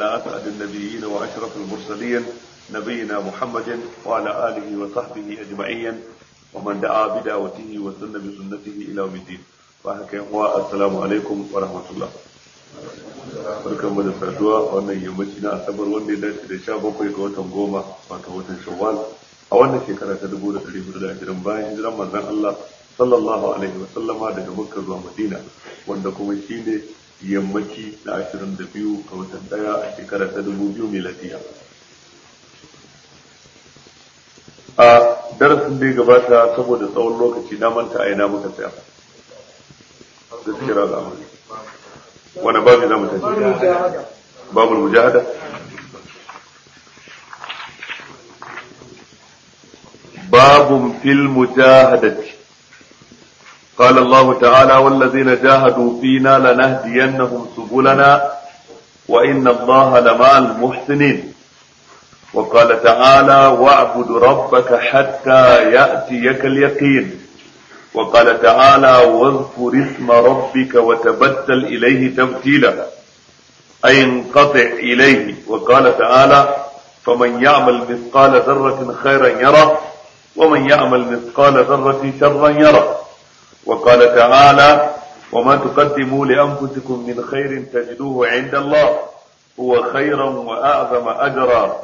أسعد النبيين وأشرف المرسلين نبينا محمد وعلى آله وصحبه أجمعين ومن دعا بدعوته وسن بسنته إلى يوم الدين السلام عليكم ورحمة الله barkan mu da saduwa wannan yammaci na asabar wanda ya dace da sha bakwai ga watan goma wato watan shawwal a wannan shekara ta dubu da ɗari hudu da ashirin bayan hijiran manzon Allah sallallahu alaihi wa sallama daga Makka zuwa Madina wanda kuma shine yammaci na ashirin da biyu ga watan ɗaya a shekara ta dubu biyu miladiya. A darasin da ya gabata saboda tsawon lokaci na manta a ina muka tsaya. Gaskiya ga amuri. Wani babu za mu tafi? Babul mujahada. باب في المجاهدة قال الله تعالى والذين جاهدوا فينا لنهدينهم سبلنا وإن الله لمع المحسنين وقال تعالى واعبد ربك حتى يأتيك اليقين وقال تعالى واذكر اسم ربك وتبتل إليه تبتيلا أي انقطع إليه وقال تعالى فمن يعمل مثقال ذرة خيرا يره ومن يعمل مثقال ذرة شرا يره وقال تعالى وما تقدموا لأنفسكم من خير تجدوه عند الله هو خيرا وأعظم أجرا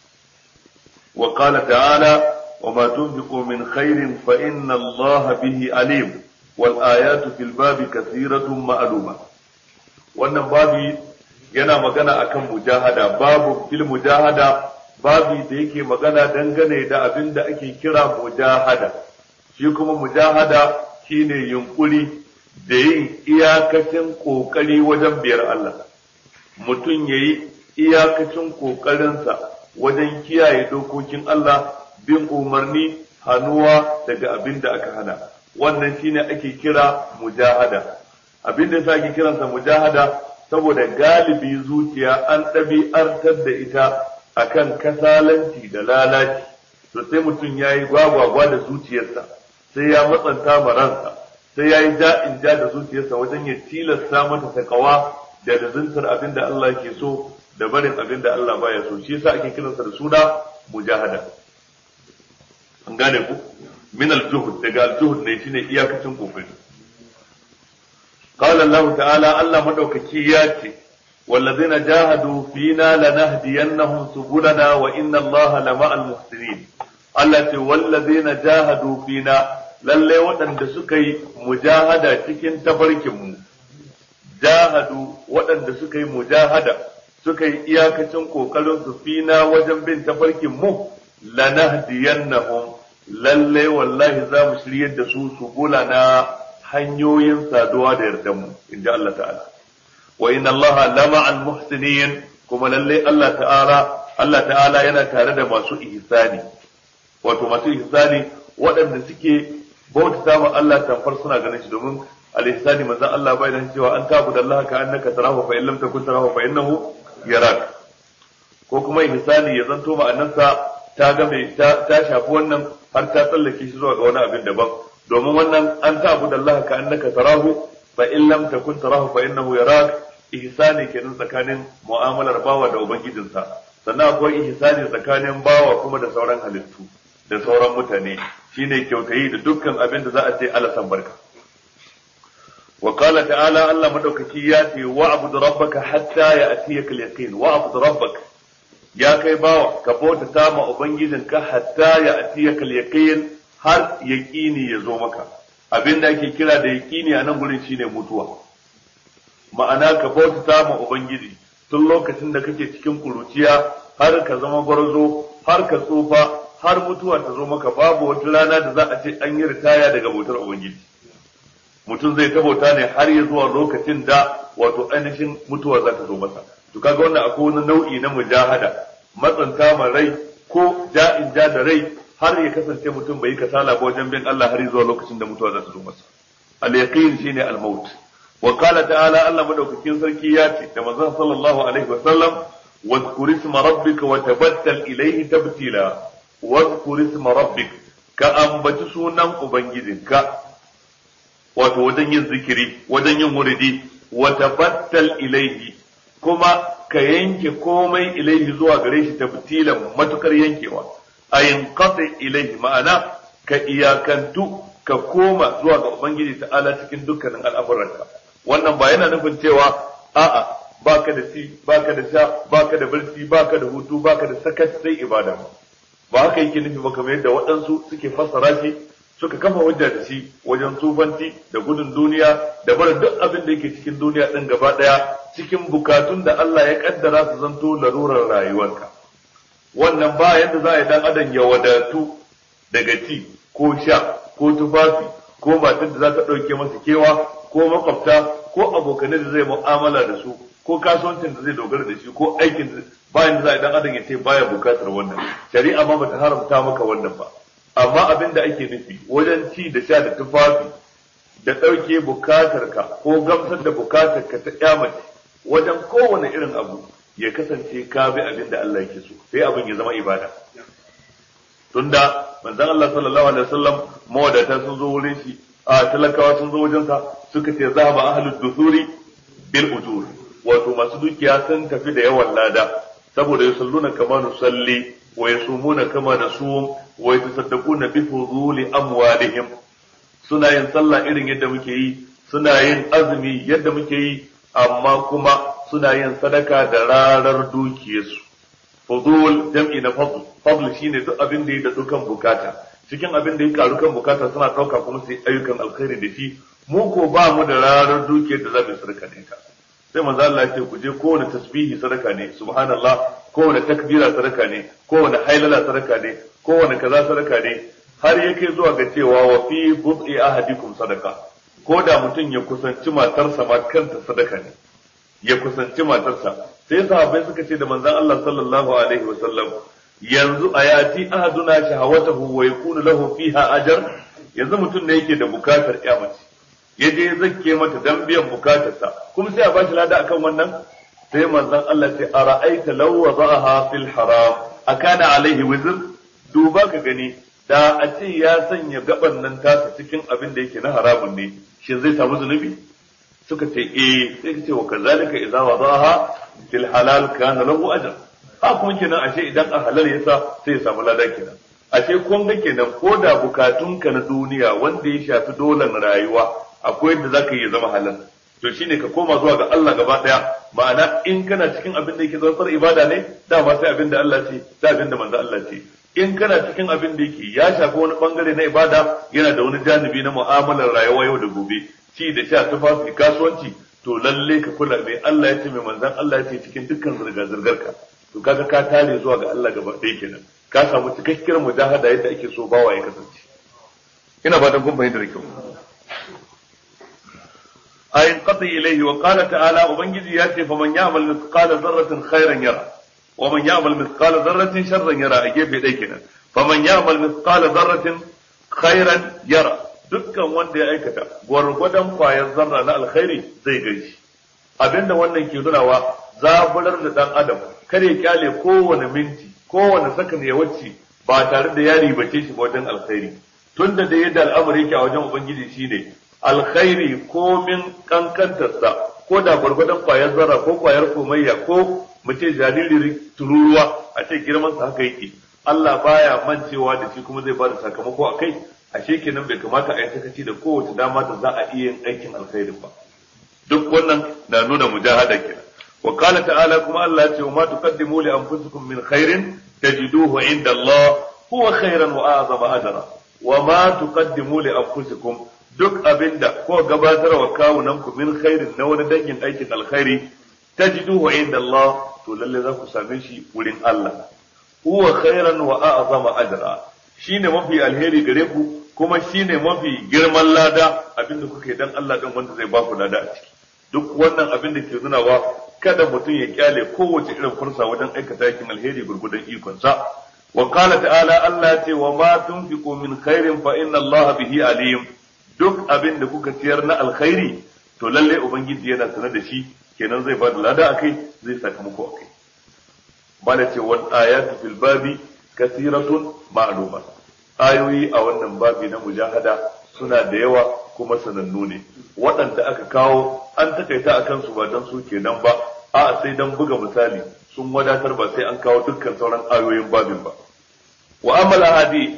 وقال تعالى وما تنفقوا من خير فإن الله به عليم والآيات في الباب كثيرة معلومة wannan babi yana magana akan mujahada babu fil mujahada babi da yake magana dangane da abin da ake kira mujahada shi kuma mujahada shine yunkuri da yin iyakacin kokari wajen biyar Allah mutum yayi iyakacin kokarinsa wajen kiyaye dokokin Allah bin umarni hannuwa daga abin da aka hana wannan shine ake kira mujahada abin da yasa ake kiransa mujahada saboda galibi zuciya an ɗabi'artar da ita akan kasalanci da lalaci to sai mutum ya yi gwagwagwa da zuciyarsa sai ya matsanta ma ransa sai ya yi ja'in ja da zuciyarsa wajen ya tilasta mata takawa da lazantar abin da Allah ke so da barin abin da Allah baya so shi yasa ake kiransa da suna mujahada an gane ku min al-juhud daga al-juhud ne shine iyakacin kokari qala Allah ta'ala Allah madaukaki ya ce والذين جاهدوا فينا لنهدينهم سبلنا وإن الله لمع المحسنين التي والذين جاهدوا فينا lalle waɗanda suka yi mujahada cikin tafarkinmu jahadu waɗanda suka yi mujahada suka yi iyakacin ƙoƙarin su fina wajen bin tafarkinmu lanahdiyannahum lalle wallahi za mu shiryar da su su na hanyoyin saduwa da yardanmu inda Allah ta'ala wa inna Allah lama al muhsinin kuma lalle Allah ta'ala Allah ta'ala yana tare da masu ihsani wato masu ihsani waɗanda suke bauta ma Allah tamfar suna ganin shi domin al ihsani manzon Allah bai dan cewa an tabu da Allah ka annaka tarahu fa in lam takun tarahu fa innahu yarak ko kuma ihsani ya zanto ma'anarsa ta ga mai ta shafi wannan har ta tsallake shi zuwa ga wani abin daban domin wannan an tabu da Allah ka annaka tarahu fa in lam takun tarahu fa innahu yarak ihsani kenan tsakanin mu'amalar bawa da ubangijinsa sannan akwai ihsani tsakanin bawa kuma da sauran halittu da sauran mutane shine kyautayi da dukkan abin da za a ce Allah san barka wa qala ta'ala Allah madaukaki ya ce wa'bud rabbaka hatta ya'tiyaka al-yaqin wa'bud rabbaka ya kai bawa ka bauta ta ma ubangijinka hatta ya'tiyaka al-yaqin har yaqini ya zo maka abin da ake kira da yaqini a nan gurin shine mutuwa ma'ana ka bauta ma ubangiji tun lokacin da kake cikin kuruciya har ka zama gwarzo har ka tsufa har mutuwa ta zo maka babu wata rana da za a ce an yi ritaya daga bautar ubangiji mutum zai ta bauta ne har ya zuwa lokacin da wato ainihin mutuwa za ta zo masa to kaga wannan akwai wani nau'i na mujahada matsanta ma rai ko ja'in ja da rai har ya kasance mutum bai yi kasala ba wajen bin Allah har zuwa lokacin da mutuwa za ta zo masa al-yaqin shine al-maut wa qala ta'ala Allah madaukakin sarki ya ce da manzon sallallahu alaihi wa sallam واذكر اسم ربك وتبتل إليه تبتيلا واذكر اسم ربك كأنبت سونا أبنجدك wato wajen yin zikiri wajen yin wuridi wa tabattal ilaihi kuma ka yanke komai ilaihi zuwa gare shi tabtilan matukar yankewa ayin qati ilaihi ma'ana ka iyakantu ka koma zuwa ga ubangiji ta'ala cikin dukkanin al'amuranka wannan ba yana nufin cewa a'a baka da ci baka da sha baka da barci baka da hutu baka da sakat sai ibada ba ba haka yake nufi ba kamar yadda waɗansu suke fassara shi suka kafa hujja da shi wajen tsufanci da gudun duniya da barin duk abin da yake cikin duniya ɗin gaba ɗaya cikin bukatun da Allah ya kaddara su zanto larurar rayuwarka wannan ba yadda za a yi dan adam ya wadatu daga ci ko sha ko tufafi ko matar da za ta ɗauke masa kewa ko makwabta ko abokanai da zai mu'amala da su ko kasuwancin da zai dogara da shi ko aikin da bayan da za a dan adam ya ce baya bukatar wannan shari'a ma bata haramta maka wannan ba amma abin da ake nufi wajen ci da sha da tufafi da ɗauke bukatar ka ko gamsar da bukatar ka ta kyamace wajen kowane irin abu ya kasance ka bi abin da Allah yake so sai abin ya zama ibada tunda manzon Allah sallallahu alaihi wasallam mawadata sun zo wurin shi a talakawa sun zo wajen sa suka ce zahaba ahlud dusuri bil ujur wato masu dukiya sun tafi da yawan lada saboda yusalluna kama nusalli wa yasumuna kama nasum wa yatasaddaquna bi fuduli amwalihim suna yin sallah irin yadda muke yi suna yin azumi yadda muke yi amma kuma suna yin sadaka da rarar dukiyarsu fudul jam'i na fadl fadl shine duk abin da ya da dukan bukata cikin abin da ya karu kan bukata suna dauka kuma sai ayyukan alkhairi da shi mu ko ba mu da rarar dukiyar da za mu sadaka da ita sai manzo Allah ya ce ku je kowane tasbihi sadaka ne subhanallah kowane takbira sadaka ne kowane hailala sadaka ne kowane kaza sadaka ne har yake zuwa ga cewa wa fi bud'i ahadikum sadaka ko da mutum ya kusanci matarsa ma kanta sadaka ne ya kusanci matarsa sai sahabbai suka ce da manzon Allah sallallahu alaihi wa sallam yanzu ayati ahaduna shahawatahu wa yakunu lahu fiha ajr yanzu mutum ne yake da bukatar mace ya je zakke mata dan biyan bukatarsa kuma sai a ba shi lada akan wannan sai manzon Allah ce ara'aita law wada'aha fil haram akana alaihi wizr duba ka gani da a ce ya sanya gaban nan tasa cikin abin da yake na haramun ne shin zai samu zunubi suka ce eh sai ka ce wa kazalika idza wada'aha fil halal kana lahu ajr ha kuma kenan ashe idan a halal yasa sai ya samu lada kenan ashe kun ga kenan ko da bukatunka na duniya wanda ya shafi dolan rayuwa akwai yadda zaka yi zama halal to shine ka koma zuwa ga Allah gaba daya ma'ana in kana cikin abin da yake zantsar ibada ne dama sai abin da Allah ce sai abin da manzo Allah ce in kana cikin abin da yake ya shafi wani bangare na ibada yana da wani janibi na mu'amalar rayuwa yau da gobe ci da sha tufafi kasuwanci to lalle ka kula mai Allah ya ce mai manzon Allah ya ce cikin dukkan zirga zirgar ka to kaga ka tare zuwa ga Allah gaba ɗaya kenan ka samu cikakkiyar mujahada yadda ake so bawa ya kasance ina fatan kun fahimta da kyau ayin qati ilayhi wa qala ta'ala ubangiji ya ce faman ya'mal mithqala dharratin khairan yara wa man ya'mal mithqala dharratin sharran yara a gefe ɗaya kenan faman ya'mal mithqala dharratin khairan yara dukkan wanda ya aikata gwargwadon kwayar zarra na alkhairi zai gaishe abinda wannan ke nunawa zaburar da dan adam kare kyale kowane minti kowane sakan ya wuce ba tare da ya ribace shi wajen alkhairi tunda da yadda al'amari yake a wajen ubangiji shine alkhairi ko min kankantarsa ko da gwargwadon kwayar zarra ko kwayar komayya ko mutum jariri tururuwa a ce girman sa haka yake Allah baya mancewa da shi kuma zai bada sakamako a kai ashe kenan bai kamata a yi sakaci da kowace dama da za a iya yin aikin alkhairi ba duk wannan na nuna mujahada kenan wa qala ta'ala kuma Allah ya ce ma tuqaddimu li anfusikum min khairin tajiduhu inda Allah huwa khairan wa a'zama ajra wa ma tuqaddimu li anfusikum duk abinda ko gabatar wa kawunan ku min khairin na wani dangin aikin alkhairi tajiduhu inda Allah to lalle za ku same shi wurin Allah huwa khairan wa a'zama ajra shine mafi alheri gare ku kuma shine mafi girman lada abinda kuke dan Allah din wanda zai ba ku lada a ciki duk wannan abin da ke nunawa kada mutum ya kyale kowace irin fursa wajen aikata yakin alheri gurgudan ikonsa wa qala ta'ala Allah ce wa ma tunfiqu min khairin fa inna Allah bihi alim duk abin da kuka ciyar na alkhairi to lalle ubangiji yana sanar da shi kenan zai ba da lada akai zai sakamako akai bala ce wal ayatu fil babi kasiratun ma'luma ayoyi a wannan babi na mujahada suna da yawa kuma sanannu ne waɗanda aka kawo an takaita a kansu ba don su kenan ba a sai dan buga misali sun wadatar ba sai an kawo dukkan sauran ayoyin babin ba wa amala hadi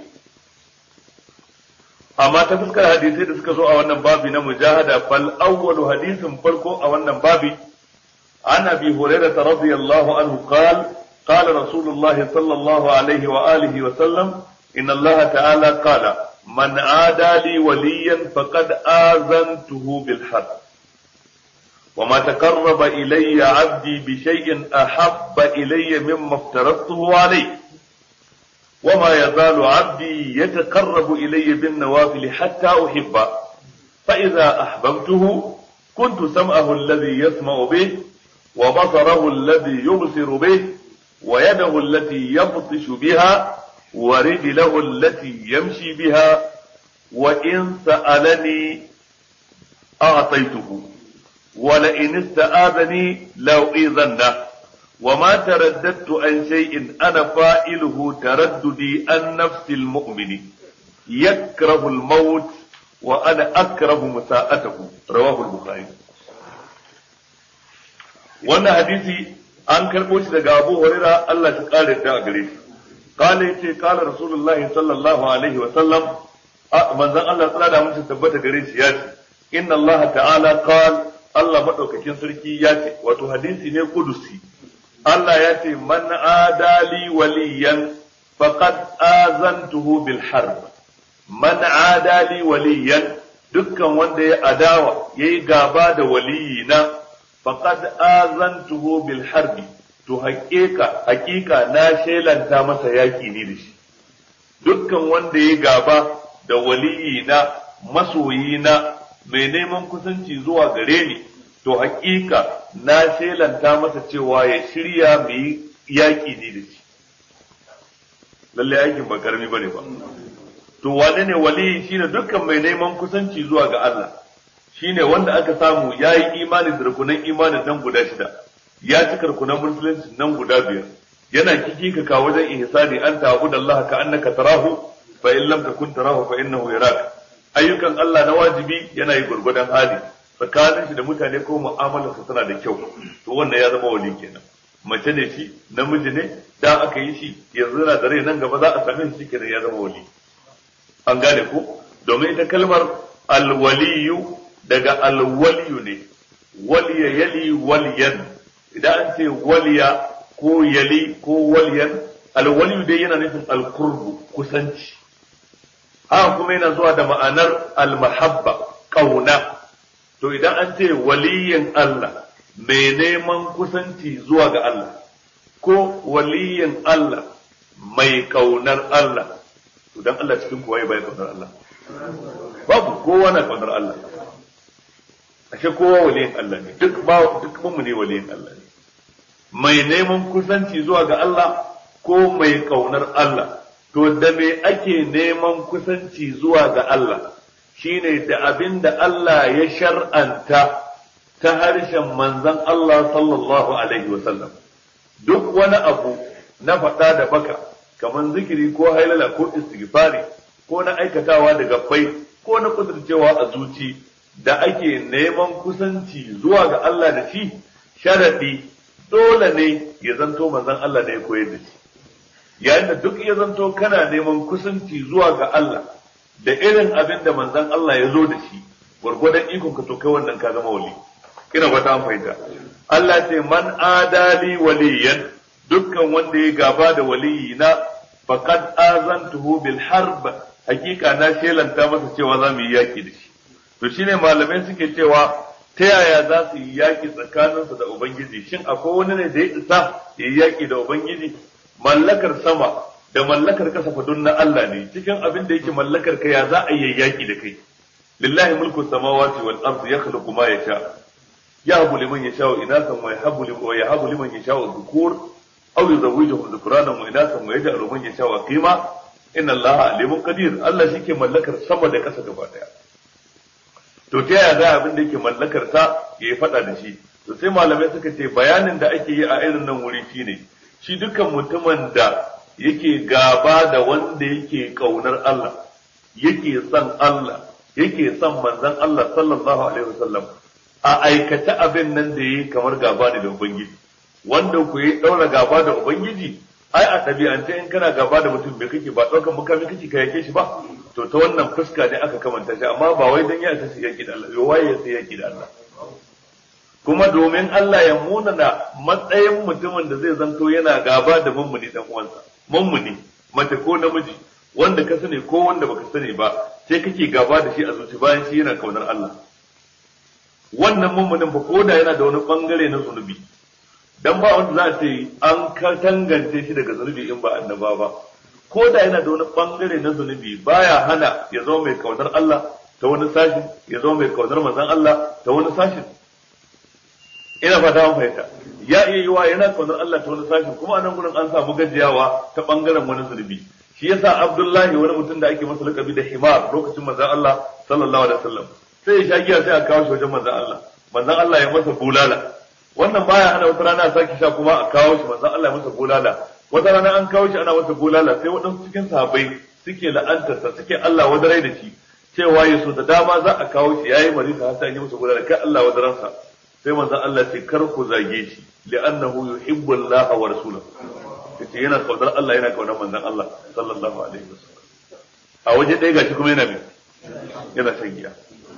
amma ta fuskar hadisai da suka zo a wannan babi na mujahada fal awwalu hadisin farko a wannan babi an abi hurairah radiyallahu anhu qala قال رسول الله صلى الله عليه وآله وسلم إن الله تعالى قال من عادى لي وليا فقد آذنته بالحرب وما تقرب إلي عبدي بشيء أحب إلي مما افترضته عليه وما يزال عبدي يتقرب إلي بالنوافل حتى أحبه فإذا أحببته كنت سمعه الذي يسمع به وبصره الذي يبصر به ويده التي يبطش بها ورجله التي يمشي بها وإن سألني أعطيته ولئن استآذني لأؤذنه وما ترددت عن شيء أنا فائله ترددي عن نفس المؤمن يكره الموت وأنا أكره مساءته رواه البخاري wannan hadisi an karɓo shi daga Abu Huraira Allah ta kare ta a gare shi قال yace قال رسول الله صلى الله عليه وسلم manzon Allah tsara da mutum tabbata gare shi ya ce inna Allah ta'ala qal Allah madaukakin sarki ya ce wato hadisi ne kudusi Allah ya ce man adali waliyan faqad azantuhu bil harb man adali waliyan dukkan wanda ya adawa yayi gaba da waliyina faqad azantuhu bil harbi to haƙiƙa haƙiƙa na shelanta masa yaƙi ne da shi dukkan wanda ya gaba da waliyina masoyina mai neman kusanci zuwa gare ni to haƙiƙa na shelanta masa cewa ya shirya mai yaƙi ne da shi lallai aikin ba karami bane ba to wane ne waliyi shine dukkan mai neman kusanci zuwa ga Allah shine wanda aka samu yayi imani da rukunan imanin nan guda shida ya cika rukunan musulunci nan guda biyar yana kiki ka wajen ihsani an ta'budu Allah ka annaka tarahu fa in lam takun tarahu fa innahu yarak ayyukan Allah na wajibi yana yi gurgudan hali tsakanin shi da mutane ko mu'amalarsa tana da kyau to wannan ya zama wali kenan mace ne shi namiji ne da aka yi shi yanzu yana da rai nan gaba za a same shi kenan ya zama wali an gane ko domin ita kalmar alwaliyu daga alwaliyu ne waliya yali waliyan idan an ce waliya ko yali ko waliyan alwaliyu dai yana nufin alkurbu kusanci haka kuma yana zuwa da ma'anar almahabba kauna to idan an ce waliyin Allah mai neman kusanci zuwa ga Allah ko waliyin Allah mai kaunar Allah to dan Allah cikin kuwa ya bai kaunar Allah babu kowa na kaunar Allah ashe kowa waliyin Allah ne duk ba duk mu ne waliyin Allah ne mai neman kusanci zuwa ga Allah ko mai kaunar Allah to da me ake neman kusanci zuwa ga Allah shine da abin da Allah ya shar'anta ta harshen manzon Allah sallallahu alaihi wasallam duk wani abu na faɗa da baka kamar zikiri ko hailala ko istighfari ko na aikatawa da gabbai ko na kudurcewa a zuci da ake neman kusanci zuwa ga Allah da shi sharadi dole ne ya zanto manzon Allah ne ya koyar da shi yayin da duk ya zanto kana neman kusanci zuwa ga Allah da irin abin da manzon Allah ya zo da shi gwargwadon ikon ka to kai wannan ka zama wali ina wata an fahimta Allah ce man adali waliyan dukkan wanda ya gaba da waliyina faqad azantuhu bil harb hakika na shelanta masa cewa za mu yi yaki da shi to shine malamai suke cewa ta yaya za su yi yaki tsakaninsu da ubangiji shin akwai wani ne da ya isa ya yi yaki da ubangiji mallakar sama da mallakar kasa fadun na Allah ne cikin abin da yake mallakar ka ya za a yi yaki da kai lillahi mulku samawati wal ardi yakhluqu ma yasha yahbu liman yasha'u inasan wa yahabu liman wa yahabu liman yasha'u dhukur aw yuzawwijuhum dhukranan wa inasan wa yaj'alu man yasha'u qima inna allaha alimun qadir Allah shike mallakar sama da kasa gaba daya to ta yaya za abin da yake mallakar sa ya fada da shi to sai malamai suka ce bayanin da ake yi a irin nan wuri shine shi dukkan mutumin da yake gaba da wanda yake kaunar Allah yake son Allah yake son manzon Allah sallallahu alaihi wasallam a aikata abin nan da yi kamar gaba ne da ubangiji wanda ku yi daura gaba da ubangiji ai a ɗabi'ance in kana gaba da mutum bai kake ba ɗaukan mukami kake ka yake shi ba to ta wannan fuska ne aka kamanta shi amma ba wai dan ya isa shi yaki da Allah yo waye ya sai yaki da Allah kuma domin Allah ya munana matsayin mutumin da zai zanto yana gaba da mummuni dan uwansa mummuni mace ko namiji wanda ka sani ko wanda baka sani ba sai kake gaba da shi a zuci bayan shi yana kaunar Allah wannan mummunin ba ko da yana da wani bangare na zunubi dan ba wanda za a ce an ka tangance shi daga zunubi in ba annaba ba ko da yana da wani bangare na zunubi baya hana ya zama mai kaunar Allah ta wani sashin ya zama mai kaunar manzon Allah ta wani sashin ina fata an fahimta ya iya yiwa yana kaunar Allah ta wani sashin kuma anan gurin an samu gajiyawa ta bangaren wani zunubi shi yasa Abdullahi wani mutum da ake masa lakabi da himar lokacin manzon Allah sallallahu alaihi wasallam sai ya sha giya sai a kawo shi wajen manzon Allah manzon Allah ya masa bulala wannan baya ana wata rana a sake sha kuma a kawo shi manzon Allah ya masa bulala wata rana an kawo shi ana masa bulala sai waɗansu cikin sahabbai suke la'antarsa suke Allah wadarai da shi cewa ya so da dama za a kawo shi yayi marisa har sai an yi masa bulala kai Allah wadaransa sai manzon Allah ce kar ku zage shi li'annahu yuhibbu Allah wa rasulahu yace yana kaunar Allah yana kaunar manzon Allah sallallahu alaihi wasallam a waje ɗaya gashi kuma yana mai yana shan giya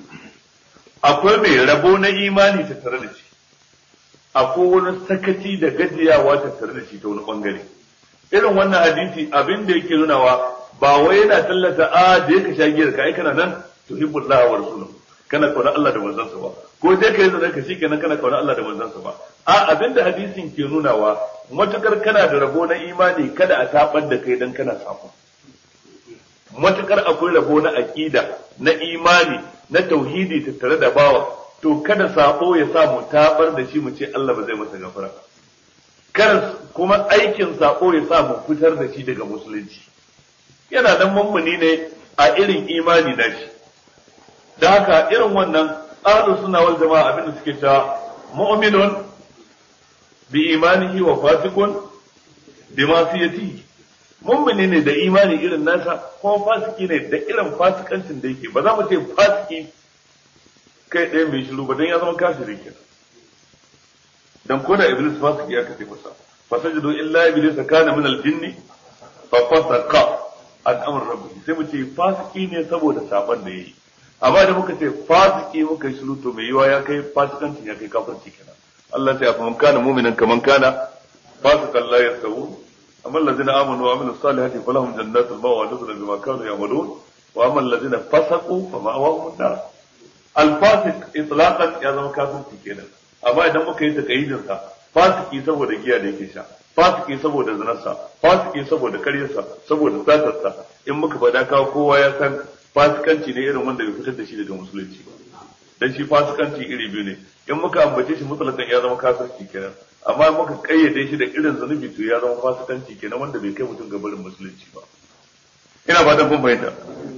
akwai mai rabo na imani tattare da shi akwai wani sakaci da gajiyawa tattare da shi ta wani bangare irin wannan hadisi abin da yake nunawa ba wai yana tallata a da yake sha giyar ka ai kana nan tuhibbullah wa rasuluhu kana kauna Allah da manzansa ba ko dai kai zan ka shikenan kana kauna Allah da manzansa ba a abin da hadisin ke nunawa matukar kana da rabo na imani kada a tabar da kai dan kana sako matukar akwai rabo na aqida na imani na tauhidi tattare da bawa to kada sako ya sa mu tabar da shi mu ce Allah ba zai masa gafara kar kuma aikin sako ya sa mu fitar da shi daga musulunci yana dan mummuni ne a irin imani na shi da haka irin wannan ahlus sunna wal jama'a abin da suke cewa mu'minun bi imanihi wa fasiqun bi masiyatihi mummuni ne da imani irin nasa kuma fasiki ne da irin fasikancin da yake ba za mu ce fasiki kai ɗaya mai shiru ba don ya zama kafiri kenan dan ko da iblis fasiki ya kace masa fasajudu illa iblis kana min al-jinn fa fasaqa an amr rabbi sai mu ce fasiki ne saboda saban da yayi amma da muka ce fasiki muka shiru to mai yiwa ya kai fasikancin ya kai kafirci kenan Allah ya ce fa kana mu'minan kaman kana fasikan la yasawu amma allazina amanu wa amilus salihati falahum jannatul mawa nuzula bima kanu ya'malun wa amma allazina fasaqu fa ma'awahum an-nar al-fasiq itlaqan ya zama kafirci kenan amma idan muka yi takayyidin sa fasiki saboda giya da yake sha fasiki saboda zinarsa fasiki saboda karyarsa saboda satarsa in muka faɗa kawo kowa ya san fasikanci ne irin wanda bai fitar da shi daga musulunci ba dan shi fasikanci iri biyu ne in muka ambace shi mutlaqan ya zama kafirci kenan amma in muka kayyade shi da irin zunubi to ya zama fasikanci kenan wanda bai kai mutum ga barin musulunci ba ina fatan kun fahimta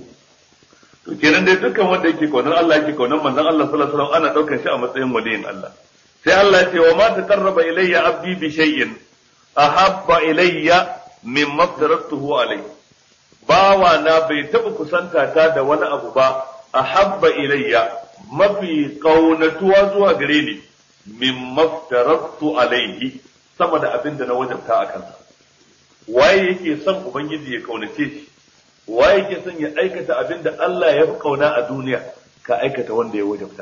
to kenan dai dukkan wanda yake kaunar Allah yake kaunar manzon Allah sallallahu alaihi wasallam ana daukar shi a matsayin waliyin Allah sai Allah ya ce wa ma taqarraba ilayya abdi bi shay'in ahabba ilayya mimma aftaratuhu alayhi bawa na bai taba kusanta ta da wani abu ba ahabba ilayya mafi kaunatuwa zuwa gare ni mimma aftaratu alayhi sama da abin da na wajabta a kansa waye yake son ubangiji ya kaunace shi waye yake son ya aikata abin da Allah ya fi kauna a duniya ka aikata wanda ya wajabta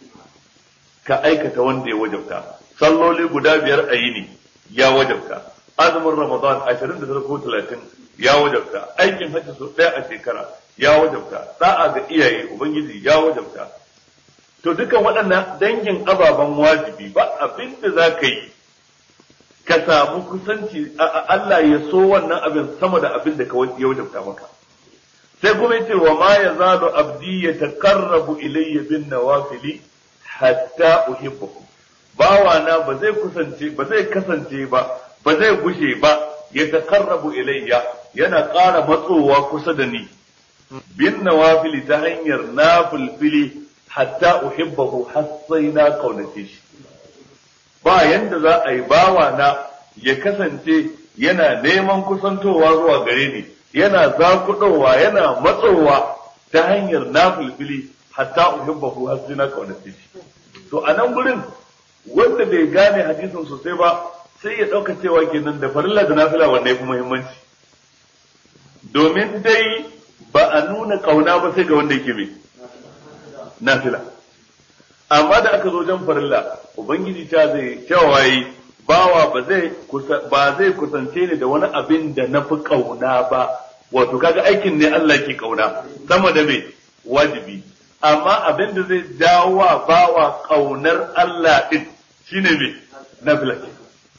ka aikata wanda ya wajabta salloli guda biyar a yini ya wajabta azumin ramadan 29 ko 30 ya wajabta aikin hajji so ɗaya a shekara ya wajabta da'a ga iyaye ubangiji ya wajabta to dukan waɗannan dangin ababen wajibi ba abin da za ka yi ka samu kusanci Allah ya so wannan abin sama da abin da ya wajabta maka sai kuma yace wa ma yazalu abdi yataqarrabu ilayya bin nawafili hatta uhibbuhu bawana ba zai kusance ba zai kasance ba ba zai gushe ba yataqarrabu ilayya yana ƙara matsowa kusa da ni bin nawafili ta hanyar nafilfili hatta uhibbahu har sai na kaunace shi ba yanda za a yi bawana ya kasance yana neman kusantowa zuwa gare ni yana zakudowa yana matsowa ta hanyar nafilfili hatta uhibbahu har sai na kaunace shi to a nan gurin wanda bai gane hadisin sosai ba sai ya ɗauka cewa kenan da farilla da nafila wanda ya fi muhimmanci domin dai ba a nuna kauna ba sai ga wanda yake mai nafila amma da aka zo jan farilla ubangiji ta zai cewa yi bawa ba zai ba zai kusance ni da wani abin da na fi kauna ba wato kaga aikin ne Allah ke kauna sama da mai wajibi amma abin da zai jawo wa bawa kaunar Allah din shine mai nafila ke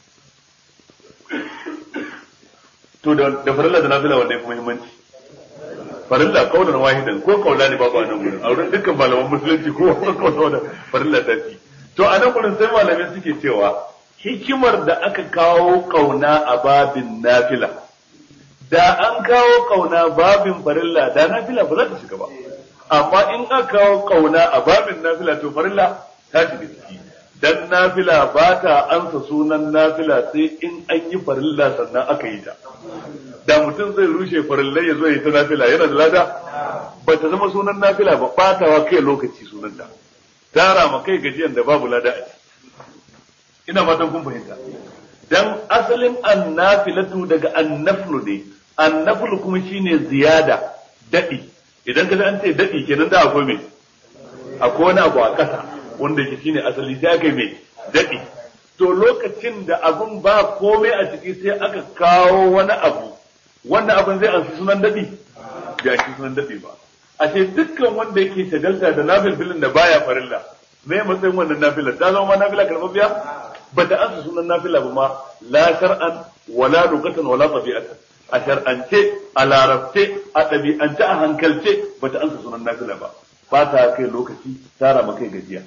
to da farilla da nafila wanda ya fi muhimmanci farilla kaunar wahidan ko kaula ne babu a nan gurin a wurin dukkan malaman musulunci ko kaula da farilla ta fi to a nan gurin sai malamai suke cewa hikimar da aka kawo kauna a babin nafila da an kawo kauna babin farilla da nafila ba za ta shiga ba amma in aka kawo kauna a babin nafila to farilla ta shiga ciki dan nafila ba ta ansa sunan nafila sai in an yi farilla sannan aka yi ta da mutum zai rushe farillai ya zo ya ta nafila yana da lada ba ta zama sunan nafila ba batawa kai lokaci sunanta tara ma kai gajiyan da babu lada a ina fatan kun fahimta dan asalin annafilatu daga annaflu ne annaflu kuma shine ziyada dadi idan ka an ce dadi kenan da akwai me akwai wani abu a kasa wanda yake shine asali sai aka yi me dadi to lokacin da abun ba komai a ciki sai aka kawo wani abu wannan abin zai ansu sunan dadi bai ansu sunan dadi ba a ce dukkan wanda yake shagalta da nafilfilin da baya farilla me matsayin wannan nafila ta zama nafila karɓar biya ba ta ansa sunan nafila ba ma la shar'an wala lugatan wala tabi'atan a shar'ance a larabce a ɗabi'ance a hankalce ba ta ansa sunan nafila ba ba ta kai lokaci tara ma kai gajiya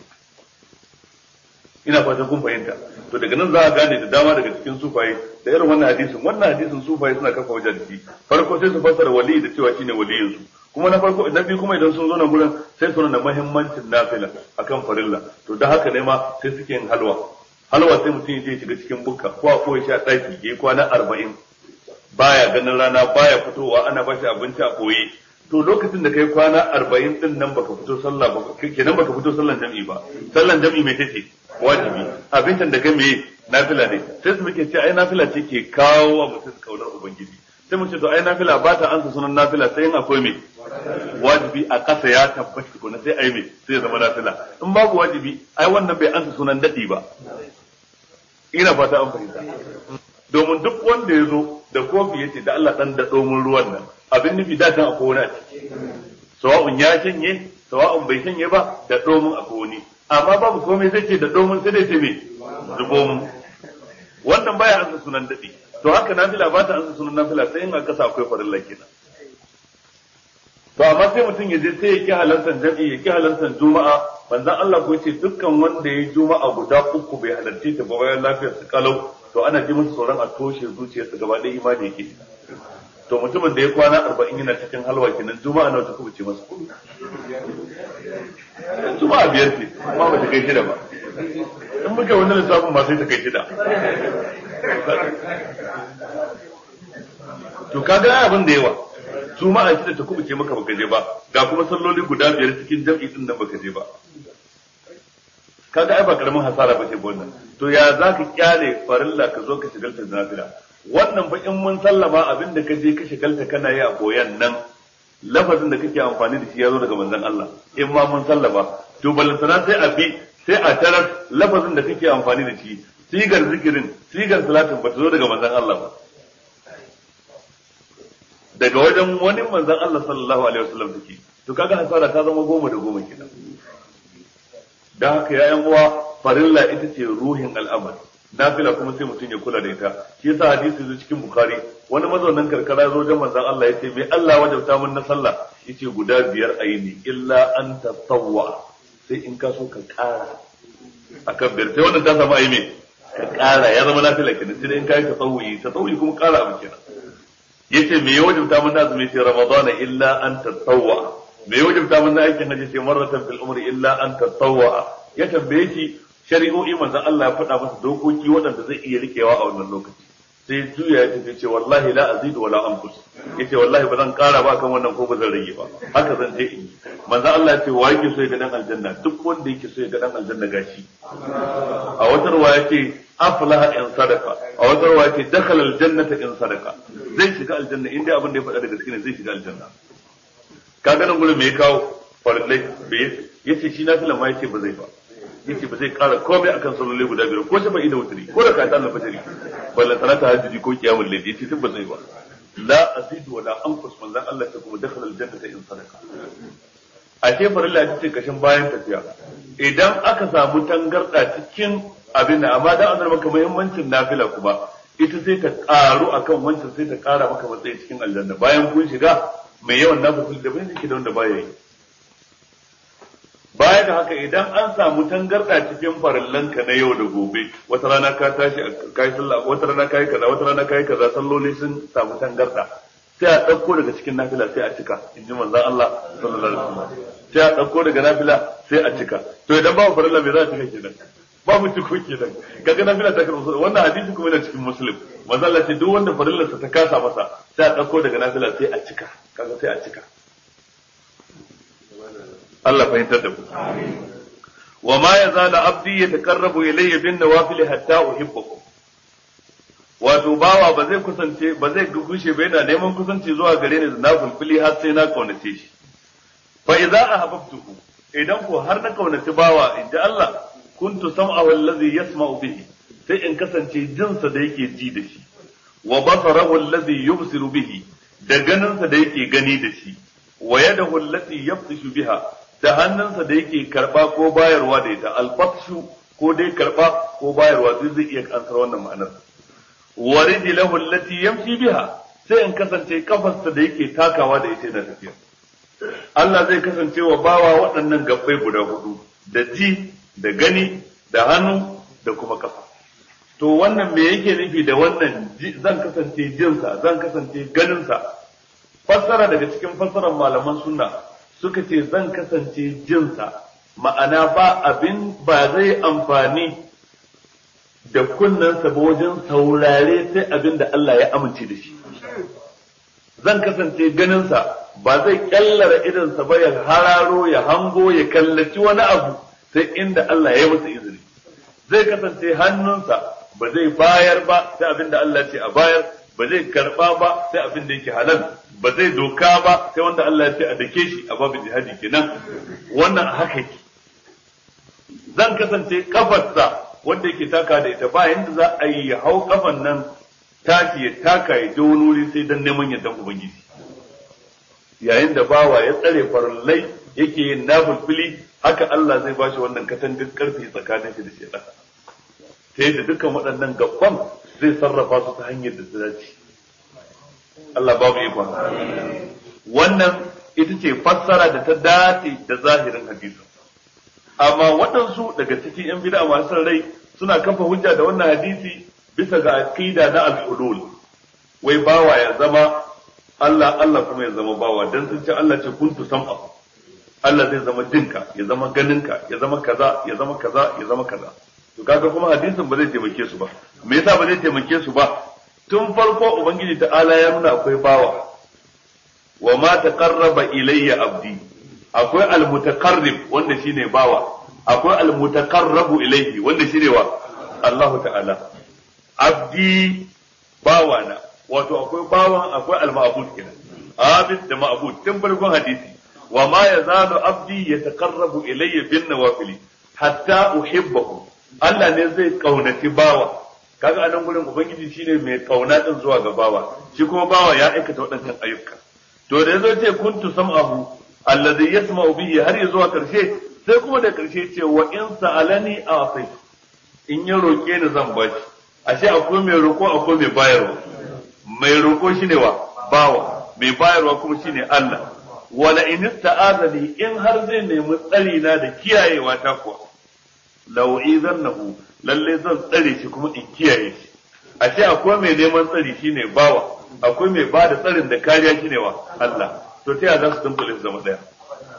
ina fatan kun fahimta to daga nan za a gane da dama daga cikin sufaye da irin wannan hadisin wannan hadisin sufaye suna kafa wajen da shi farko sai su fassara wali da cewa shine waliyin su kuma na farko na biyu kuma idan sun zo nan gurin sai su nuna muhimmancin nafila akan farilla to da haka ne ma sai suke yin halwa halwa sai mutum ya je shiga cikin bukka ko a koyi shi a ɗaki ya kwana arba'in baya ganin rana baya fitowa ana bashi abinci a koyi to lokacin da kai kwana arba'in din nan baka fito sallah ba kenan baka fito sallan jam'i ba sallan jam'i mai tace wajibi abincin da kai me nafila ne sai su muke ce ai nafila ce ke kawo wa mutum kaunar ubangiji sai mu ce to ai nafila ba ta ansa sunan nafila sai in akwai me wajibi a kasa ya tabbata ko sai ai me sai ya zama nafila in babu wajibi ai wannan bai ansa sunan dadi ba ina fata an fahimta domin duk wanda ya zo da kofi ya ce da Allah dan daɗo mun ruwan nan abin nufi da tan akwai wani a ciki sawa'un ya shanye sawa'un bai shanye ba da domin akwai wani amma babu komai zai ce da domin sai dai ce me zubo mu wannan baya ansa sunan daɗi to haka nafila ba ta ansa sunan nafila sai in a kasa akwai farilla kenan to amma sai mutum ya je sai ya ki halartar jam'i ya ki halartar juma'a manzon Allah ko ce dukkan wanda ya juma'a guda uku bai halarci ta ba bayan lafiyar su kalau to ana ji masa tsoron a toshe zuciyarsa gaba ɗaya imani yake to mutumin da ya kwana arba'in yana cikin halwa kenan juma'a nawa ta kubuce masa juma'a biyar ce amma ba ta kai shida ba in muka wani lissafin ma sai ta kai shida to kaga abin da yawa juma'a shida ta kubuce maka baka je ba ga kuma salloli guda biyar cikin jam'i din nan baka je ba kaga ai ba karamin hasara ba ce wannan to ya za ka kyale farilla ka zo ka shigalta da nafila wannan ba in mun sallama abin da ka je ka shigalta kana yi a koyan nan lafazin da kake amfani da shi ya zo daga manzon Allah in ma mun sallama to balantana sai a bi sai a tarar lafazin da kake amfani da shi sigar zikirin sigar salatin ba ta zo daga manzon Allah ba daga wajen wani manzon Allah sallallahu alaihi wasallam take to kaga hasara ta zama goma da goma kenan dan haka ya yan uwa farilla ita ce ruhin al'amari nafila kuma sai mutum ya kula da ita shi yasa hadisi zai cikin bukhari wani mazaunin karkara zo wajen manzon Allah yace me Allah wajabta mun na sallah yace guda biyar ayi ne illa an tatawwa sai in ka so ka kara akan biyar sai wannan ta samu ayi me ka kara ya zama nafila kenan sai in kai tatawwi tatawwi kuma kara abu kenan yace me ya wajabta mun na azumi sai ramadana illa an tatawwa me ya wajabta mun na aikin haji sai marratan fil umri illa an tatawwa ya tambaye shi shari'o'i manzon Allah ya faɗa masa dokoki waɗanda zai iya rikewa a wannan lokaci sai juya ya tafi ce wallahi la azidu wala anqus yace wallahi ba zan ƙara ba kan wannan ko ba zan rage ba haka zan je in yi manzo Allah ya ce wa yake so ya ga dan aljanna duk wanda yake so ya ga dan aljanna gashi a wata ruwa yake aflaha in sadaka a wata ruwa yake dakhala aljannata in sadaka zai shiga aljanna inda abin da ya faɗa da gaske ne zai shiga aljanna kaga nan gurin me ya kawo farillai bai yace shi nafila ma yace ba zai ba yace ba zai kara komai akan sallolai guda biyar ko shafa ida wutri ko da kayan na fajiri balla sanata hajji ko kiyamul layl yace tun ba zai ba la azidu wala anqus manzan Allah ta kuma dakhala aljannata in sadaka a ce farilla ita ce kashin bayan tafiya idan aka samu tangarda cikin abin da amma dan azar maka muhimmancin nafila kuma ita sai ta karu akan wancan sai ta kara maka matsayi cikin aljanna bayan kun shiga mai yawan nafil da bai yake da wanda baya yi baya da haka idan an samu tangarda cikin farillanka na yau da gobe wata rana ka tashi kai sallah wata rana kai kaza wata rana kai kaza salloli sun samu tangarda sai a ɗauko daga cikin nafila sai a cika in ji manzon Allah sallallahu alaihi wasallam sai a ɗauko daga nafila sai a cika to idan babu farilla me za a cika kenan babu ciko kenan kaga nafila ta karɓa wannan hadisi kuma yana cikin muslim manzon Allah ce duk wanda farillarsa ta kasa masa sai a ɗauko daga nafila sai a cika kaga sai a cika Allah fahimtar da ku wa ma yazalu abdi yataqarrabu ilayya bin nawafil hatta uhibbukum wato bawa ba zai kusance ba zai gushe ba yana neman kusanci zuwa gare ni da na fulfili har sai na kaunace shi fa idza ahabbtuhu idan ko har na kaunaci bawa inda Allah kuntu sam'ahu allazi yasma'u bihi sai in kasance jinsa da yake ji da shi wa basarahu allazi yubsiru bihi da ganinsa da yake gani da shi wa yadahu allati yabtishu biha da hannunsa da yake karba ko bayarwa da ita alfatshu ko dai karba ko bayarwa duk zai iya ansar wannan ma'anar wa rijlahu allati yamshi biha sai in kasance kafarsa da yake takawa da ita da tafiya Allah zai kasance wa bawa waɗannan gabbai guda hudu da ji da gani da hannu da kuma kafa to wannan me yake nufi da wannan zan kasance jinsa zan kasance ganinsa fassara daga cikin fassarar malaman sunna suka ce zan kasance jinsa ma'ana ba abin ba zai amfani da kunnensa ba wajen saurare sai abin da Allah ya amince da shi zan kasance ganinsa ba zai kyallara idansa ba ya hararo ya hango ya kallaci wani abu sai inda Allah ya yi masa izini zai kasance hannunsa ba zai bayar ba sai abin da Allah ce a bayar ba zai karba ba sai abin da yake halal ba zai doka ba sai wanda Allah ya ce a dake shi a babu jihadi kenan wannan haka yake zan kasance kafarsa wanda yake taka da ita ba yanda za a yi ya hau kafan nan tashi ya taka ya je wani wuri sai dan neman yardan ubangiji yayin da bawa ya tsare farallai yake yin nafilfili haka Allah zai bashi wannan katangar karfi tsakanin shi da shedan ta yadda dukkan waɗannan gaban zai sarrafa su ta hanyar da ta dace Allah babu ikon wannan ita ce fassara da ta dace da zahirin hadisin amma waɗansu daga cikin yan bid'a masu rai suna kafa hujja da wannan hadisi bisa ga aqida na al-hulul wai bawa ya zama Allah Allah kuma ya zama bawa dan sun ce Allah ce kuntu sam'a Allah zai zama jinka ya zama ganinka ya zama kaza ya zama kaza ya zama kaza to kaga kuma hadisin ba zai taimake su ba me yasa ba zai taimake su ba tun farko ubangiji ta'ala ya nuna akwai bawa wa ma taqarraba ilayya abdi akwai almutaqarrib wanda shine bawa akwai almutaqarrabu ilayhi wanda shine wa Allah ta'ala abdi bawana wato akwai bawan akwai alma'bud kenan abid da ma'bud tun farkon hadisi wa ma yazalu abdi yataqarrabu ilayya bin nawafili hatta uhibbahu Allah ne zai kaunaci bawa kaga anan gurin ubangiji shine mai kauna din zuwa ga bawa shi kuma bawa ya aikata waɗannan ayyuka to da yazo ce kuntu sam'ahu alladhi yasma'u bihi har ya zuwa karshe sai kuma da karshe ce wa in sa'alani a'ti in ya roke ni zan bashi ashe akwai mai roko akwai mai bayarwa mai roko shine wa bawa mai bayarwa kuma shine Allah wala in ista'azani in har zai nemi tsari na da kiyayewa ta kuwa law izannahu lalle zan tsare shi kuma in kiyaye shi ashe akwai mai neman tsari shine bawa akwai mai bada tsarin da kariya shine wa Allah to ta yaya za su dunkule su zama daya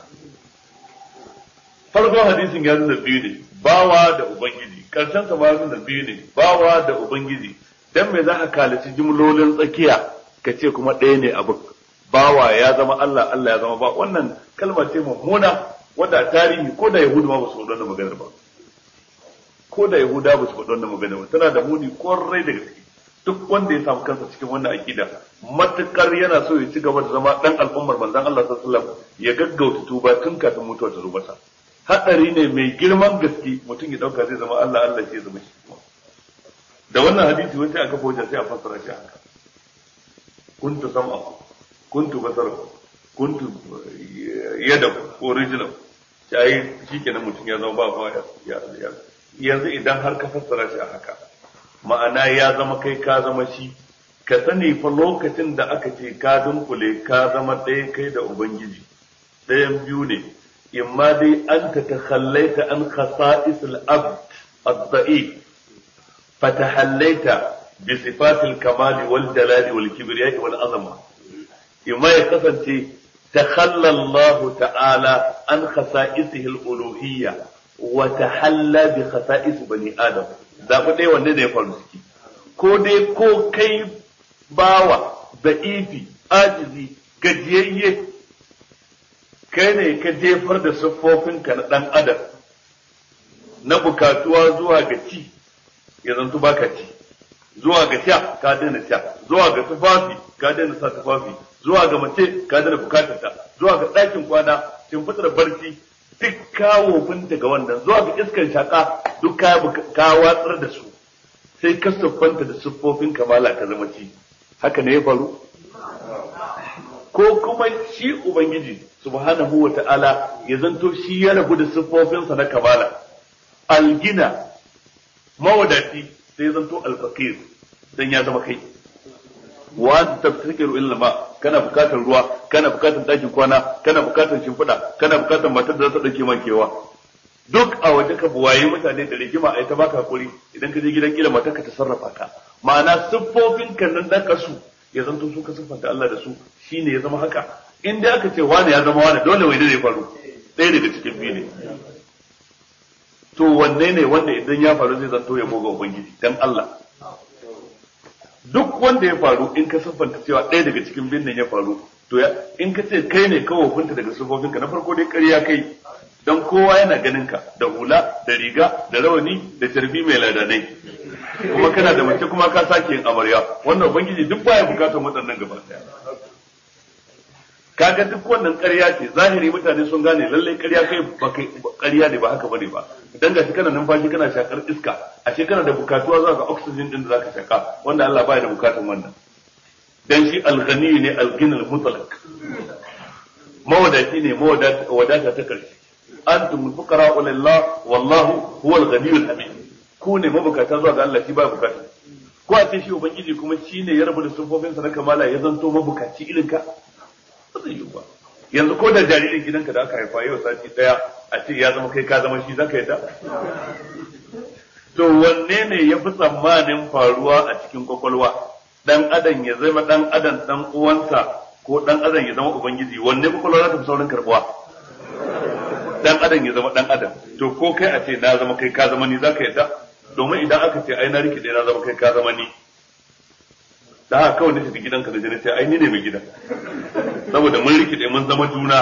farkon hadisin ya nuna biyu ne bawa da ubangiji karshen sa ma nuna biyu ne bawa da ubangiji dan me za ka kalaci jimlolin tsakiya ka ce kuma ɗaya ne abin bawa ya zama Allah Allah ya zama ba wannan kalma ce mummuna wanda tarihi ko da yahudu ma ba su faɗi wannan maganar ba ko da yahuda ba su faɗi wannan maganar ba tana da muni kwarai da gaske duk wanda ya samu kansa cikin wannan akida matukar yana so ya ci gaba da zama dan al'ummar manzon Allah sallallahu alaihi wasallam ya gaggauta tuba tun kafin mutuwa ta zo masa hadari ne mai girman gaske mutum ya dauka zai zama Allah Allah ce zama shi da wannan hadisi wai sai aka fahimta sai a fassara shi haka kuntu sam'a kuntu basara kuntu yada ko rijla sai shikenan mutum ya zama ba fa ya yanzu idan har ka fassara shi a haka ma'ana ya zama kai ka zama shi ka sani fa lokacin da aka ce ka dunkule ka zama ɗaya kai da ubangiji ɗayan biyu ne imma dai an ta takhallaita an khasa'is al-abd ad-da'if fatahallaita bi sifatil kamali wal jalali wal kibriya wal azama imma ya kasance takhalla Allah ta'ala an khasa'isihi al-uluhiyya wa tahalla bi khasa'is bani adam zaɓi ɗaya wanda da ya faru ciki ko dai ko kai bawa da ifi ajizi gajiyayye kai ne ka jefar da siffofinka na ɗan adam na bukatuwa zuwa ga ci ya zantu baka ci zuwa ga sha ka daina sha zuwa ga tufafi ka daina sa tufafi zuwa ga mace ka daina bukatarta zuwa ga ɗakin kwana shimfiɗar barci duk kawo bin daga wannan zuwa ga iskar shaka duk ka watsar da su sai ka siffanta da siffofin kamala ka zama ci haka ne ya faru ko kuma shi ubangiji subhanahu wa ta'ala ya zanto shi ya rabu da siffofinsa na kamala algina mawadati sai ya zanto alfaqir dan ya zama kai wa anta tafsiru illa ma kana bukatar ruwa kana bukatar dakin kwana kana bukatar shimfiɗa kana bukatar matar da za ta dauke kewa duk a waje ka buwaye mutane da rigima ai ta baka hakuri idan ka je gidan kila matar ka ta sarrafa ka ma'ana siffofin kan nan da kasu ya zanto su ka siffanta Allah da su shine ya zama haka in dai aka ce wani ya zama wani dole wai da ya faru ɗaya daga cikin biyu ne to wanne ne wanda idan ya faru zai zanto ya boga ubangiji dan Allah duk wanda ya faru in ka siffanta cewa ɗaya daga cikin biyun nan ya faru to ya in ka ce kai ne kawo funta daga siffofinka na farko dai ƙarya kai dan kowa yana ganin ka da hula da riga da rawani da tarbi mai ladanai kuma kana da mace kuma ka sake yin amarya wannan ubangiji duk baya bukatar waɗannan gaba daya kaga duk wannan ƙarya ce zahiri mutane sun gane lallai ƙarya kai ba kai ƙarya ne ba haka bane ba dan gashi kana numfashi kana shakar iska a kana da bukatuwa za ka oxygen din da zaka shaka wanda Allah baya da bukatun wannan dan shi al-ghani ne al-ghina al-mutlaq mawadaci ne mawadata ta karshe antum fuqara lillah wallahu huwa al-ghani al-hamid ku ne mabukata zuwa ga Allah shi baya bukata ko a ce shi ubangiji kuma shi ne ya rabu da sufofinsa na kamala ya zanto mabukaci irin ka ba zai yi ba yanzu ko da jaririn gidanka da aka haifa yau sati daya a ce ya zama kai ka zama shi zaka yadda to wanne ne ya fi tsammanin faruwa a cikin kwakwalwa dan adam ya zama dan adam dan uwansa ko dan adam ya zama ubangiji wanne kwakwalwa za ta fi saurin karbuwa dan adam ya zama dan adam to ko kai a ce na zama kai ka zama ni zaka yadda domin idan aka ce ai na rikide na zama kai ka zama ni da haka kawai na tafi gidanka da jini sai ai ni ne mai gidan saboda mun rikide mun zama juna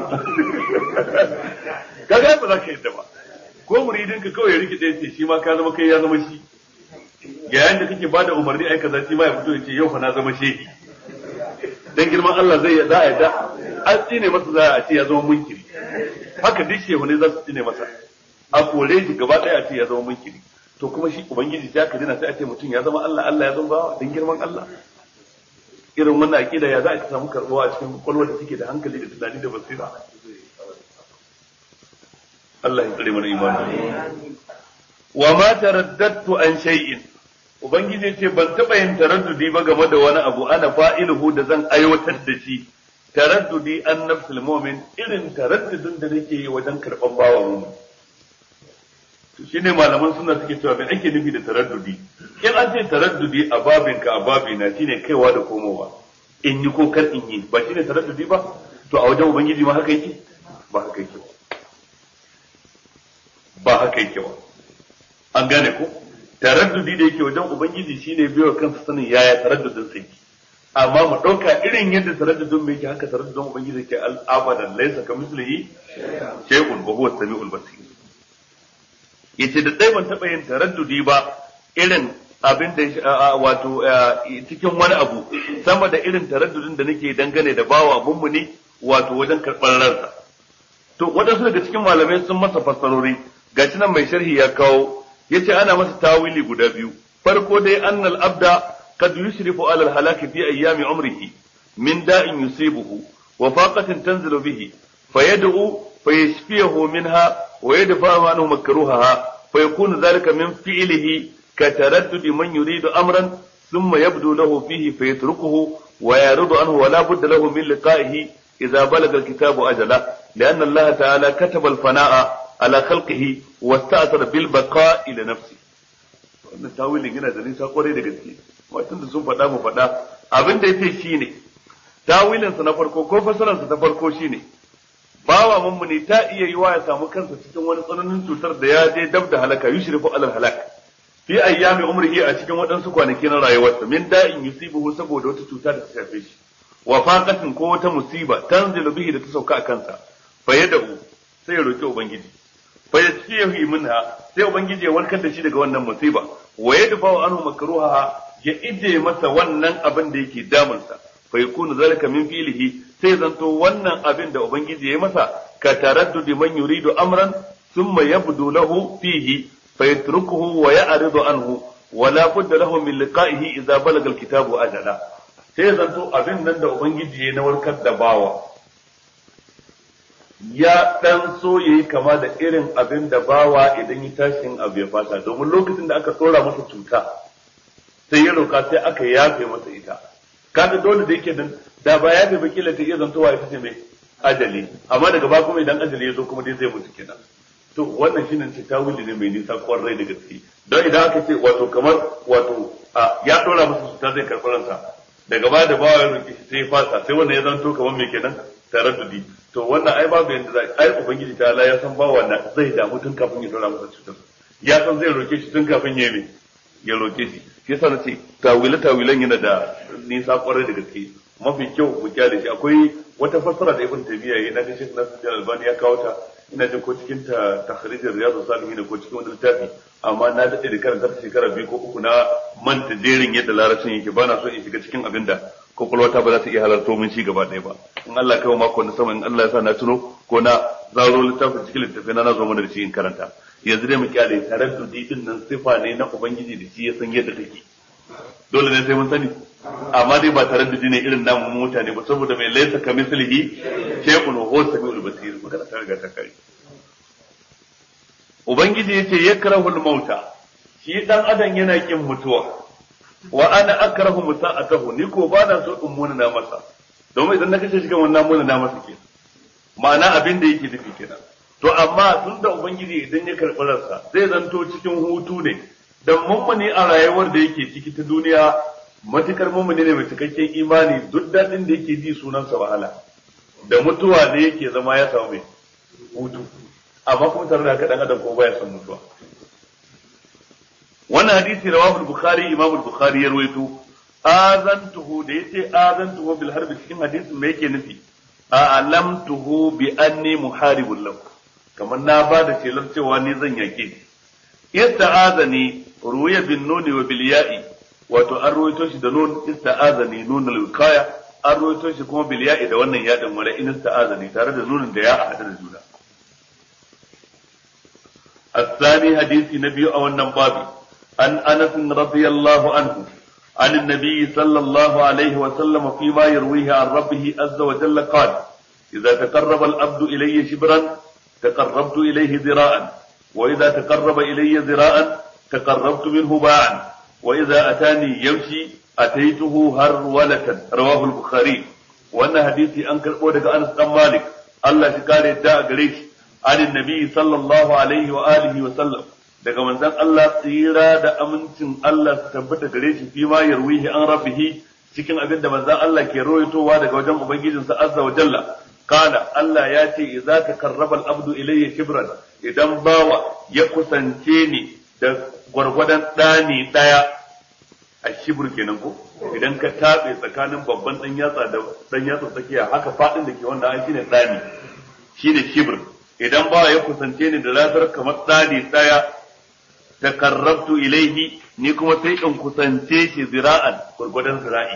kaga ba za ka yadda ba ko muridin ka kawai ya rikide ce shi ma ka zama kai ya zama shi yayin da kake bada umarni ai kaza shi ma ya fito ya ce yau fa na zama shehi dan girman Allah zai za a yadda an tsine masa za a ce ya zama munkiri haka duk shehu ne za su tsine masa a kore shi gaba ɗaya a ce ya zama munkiri to kuma shi ubangiji sai aka dina sai a ce mutum ya zama Allah Allah ya zama bawa dan girman Allah irin wannan aqida ya za a samu karbuwa a cikin kwakwalwar da take da hankali da tunani da basira Allah ya tsare mana imani wa ma taraddadtu an shay'in ubangiji ce ban taba yin taraddudi ba game da wani abu ana fa'iluhu da zan aiwatar da shi taraddudi an nafsul mu'min irin taraddudin da nake yi wajen karban bawa mu to shine malaman suna suke cewa me ake nufi da taraddudi in an ce taraddudi a babinka a babina shine kaiwa da komowa in yi ko kar in yi ba shine taraddudi ba to a wajen ubangiji ma haka yake ba haka yake ba ba haka yake ba an gane ko taraddudi da yake wajen ubangiji shine biyo kansa sanin yaya taraddudin sai amma mu ɗauka irin yadda taraddudin mai yake haka taraddudin ubangiji ke al'abadan laisa ka mislihi shay'un wa huwa samiul basir yace da dai ban taɓa yin taraddudi ba irin abin da wato cikin wani abu sama da irin taraddudin da nake dangane da bawa mummuni wato wajen karɓar ransa to waɗansu daga cikin malamai sun masa fassarori gashi nan mai sharhi ya kawo yace ana masa tawili guda biyu farko dai annal abda قد يشرف على الهلاك في أيام عمره من داء يصيبه وفاقة تنزل به فيدعو فيشفيه منها ويدفع عنه مكروهها فيكون ذلك من فعله كتردد من يريد أمرا ثم يبدو له فيه فيتركه ويعرض عنه ولا بد له من لقائه إذا بلغ الكتاب أجله لأن الله تعالى كتب الفناء على خلقه واستأثر بالبقاء لنفسه wannan tawilin yana da nisa kwarai da gaske watan da sun faɗa mu faɗa abin da yace shine tawilinsa na farko ko fasaransa ta farko shine bawa mummuni ta iya yiwa ya samu kansa cikin wani tsananin cutar da ya je dab da halaka yushrifu alal halak fi ayyami umrihi a cikin waɗansu kwanaki na rayuwarsa min da'in yusibuhu saboda wata cuta da ta shafe shi wa faqatin ko wata musiba tanzilu bihi da ta sauka a kansa fa yad'u sai ya roki ubangiji fa yasfihi minha sai ubangiji ya warkar da shi daga wannan musiba wa yadfa'u anhu makruha ya ije masa wannan abin da yake damunsa fa yakunu zalika min fi'lihi sai zanto wannan abin da ubangiji ya masa ka taraddudi man yuridu amran thumma yabdu lahu fihi fa yatrukuhu wa ya'ridu anhu wa la budda lahu min liqa'ihi idza balaga al-kitabu ajala sai zanto abin nan da ubangiji ya na warkar da bawa ya dan so yayi kama da irin abin da bawa idan ya tashin abu ya fata domin lokacin da aka tsora masa cuta sai ya roka sai aka yafe masa ita kaga dole da yake dan da ba yafe ba kila ta iya zantowa ita ce mai ajali amma daga ba kuma idan ajali ya zo kuma dai zai mutu kenan to wannan shine ce tawili ne mai nisa kwarai da gaske don idan aka ce wato kamar wato ya dora masa cuta zai karɓi ransa daga ba da bawa ya roki shi sai ya fasa sai wannan ya zanto kamar me kenan taraddudi to wannan ai babu yanda zai ai ubangiji ta Allah ya san bawa na zai damu tun kafin ya dora masa cutar ya san zai roke shi tun kafin ya yi ya roke shi shi yasa nace tawile tawilan yana da nisa kwarai da gaske mafi kyau mu kyale shi akwai wata fassara da ibn tabiya yayi na ga Sheikh Nasir Albani ya kawo ta ina jin ko cikin ta takhrijir riyadu salihin ko cikin wani littafi amma na dade da karanta ta shekara biyu ko uku na manta jerin yadda larabcin yake ba na so in shiga cikin abin da kwakwalwata ba za ta iya halarto min ci gaba ɗaya ba in Allah kai mako na sama in Allah ya sa na tuno ko na zaro littafin cikin littafi na na zo mana da shi in karanta yanzu dai mu kyale taraddudi din nan sifa ne na ubangiji da shi ya san yadda take dole ne sai mun sani amma dai ba taraddudi ne irin namu mutane ba saboda mai laisa ka mislihi shay'un wa huwa samiul basir magana ta riga ta kai ubangiji yace yakrahul mauta shi dan adam yana kin mutuwa wa ana akrahu musa'atahu ni ko ba na so in munana masa domin idan na kashe shi kan wannan munana masa ke ma'ana abin da yake nufi kenan to amma tun da ubangiji idan ya karɓi ransa zai zanto cikin hutu ne dan mummuni a rayuwar da yake ciki ta duniya matukar mummuni ne mai cikakken imani duk daɗin da yake ji sunansa wahala da mutuwa ne yake zama ya samu mai hutu amma kuma tare da haka dan adam ko baya son mutuwa wannan hadisi rawahu al-bukhari imam al-bukhari ya rawaito azantuhu da yace azantuhu bil harbi cikin hadisin me yake nufi a'lamtuhu bi anni muharibul lahu kamar na ba da shelar cewa ni zan yake shi ista'azani ruya bin nuni wa bil ya'i wato an ruwaito shi da nun ista'azani nun al-wiqaya an ruwaito shi kuma bil ya'i da wannan yadin wala in ista'azani tare da nunin da ya a hada da juna الثاني حديث نبي أو النبابي عن أنس رضي الله عنه عن النبي صلى الله عليه وسلم فيما يرويه عن ربه عز وجل قال إذا تقرب العبد إلي شبرا تقربت إليه ذراعا وإذا تقرب إلي ذراعا تقربت منه باعا وإذا أتاني يمشي أتيته هرولة رواه البخاري وأن حديثي أنكر أودك أنس بن مالك الله شكال الداء قريش عن النبي صلى الله عليه وآله وسلم daga manzon Allah tsira da amincin Allah su tabbata gare shi fi ma yarwihi an rabbihi cikin abin da manzon Allah ke rawaitowa daga wajen ubangijinsa azza wa jalla kana Allah ya ce idza takarraba al-abdu ilayya shibran idan bawa ya kusance ni da gwargwadon dani daya a shibur kenan ko idan ka tabe tsakanin babban dan yatsa da dan yatsa tsakiya haka fadin da ke wanda an shine tsani shine shibr idan ba ya kusance ni da lafiyar kamar tsani daya takarrabtu ilaihi ni kuma sai in kusance shi zira'an gurgudan zira'i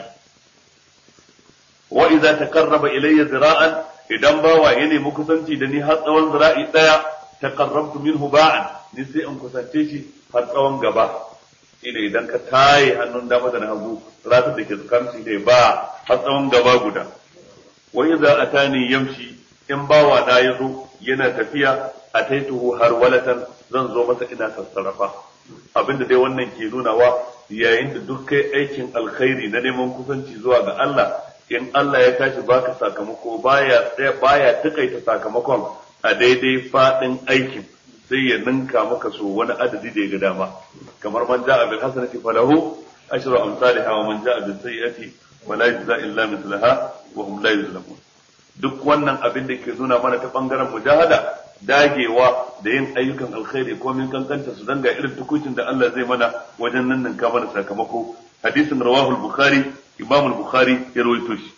wa idza takarraba ilayya zira'an idan bawa ya nemi kusanci da ni har tsawon zira'i daya taqarrabtu minhu ba'an ni sai in kusance shi har tsawon gaba ina idan ka taye hannun dama da na hagu ratar da ke tsakanin da ba har tsawon gaba guda wa idza atani yamshi in bawa na yazo yana tafiya ataituhu har walatan zan zo masa ina sassarafa abinda dai wannan ke nunawa yayin da duk kai aikin alkhairi na neman kusanci zuwa ga Allah in Allah ya tashi baka sakamako baya baya takaita sakamakon a daidai fadin aikin sai ya ninka maka so wani adadi da ya ga dama kamar man ja'a bil hasanati falahu ashru amsalha wa man ja'a bis sayyi'ati wala yujza illa mithlaha wa hum la yuzlamun duk wannan abin da ke nuna mana ta bangaren mujahada dagewa da yin ayyukan alkhairi ko min kankanta su danga irin tukucin da Allah zai mana wajen nan ninka mana sakamako hadisin rawahu al-bukhari imam al-bukhari ya rawaito shi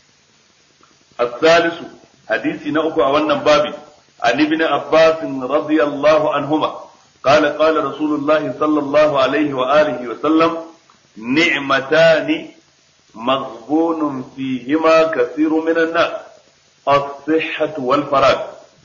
الثالث حديث نأكو أولا بابي عن ابن عباس رضي الله عنهما قال قال رسول الله صلى الله عليه وآله وسلم نعمتان مغبون فيهما كثير من الناس الصحة والفراغ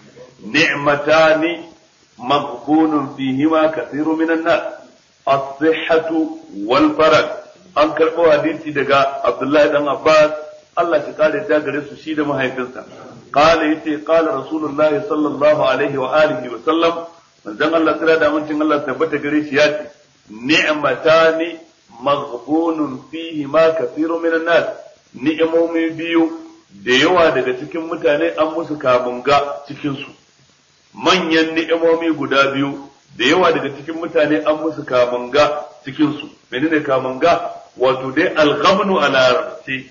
نعمتان مغبون فيهما كثير من الناس الصحة والفراغ an karɓo hadisi daga Abdullahi dan Abbas Allah shi kare ta gare su shi da mahaifinsa qala yace qala rasulullahi sallallahu alaihi wa alihi wa sallam manzon Allah tsira da amincin Allah tabbata gare shi yace ni'matani maghbunun fihi ma kathiru minan nas ni'imomi biyu da yawa daga cikin mutane an musu kamunga cikin su manyan ni'imomi guda biyu da yawa daga cikin mutane an musu kamunga cikin su menene kamunga wato dai alghamnu a larabci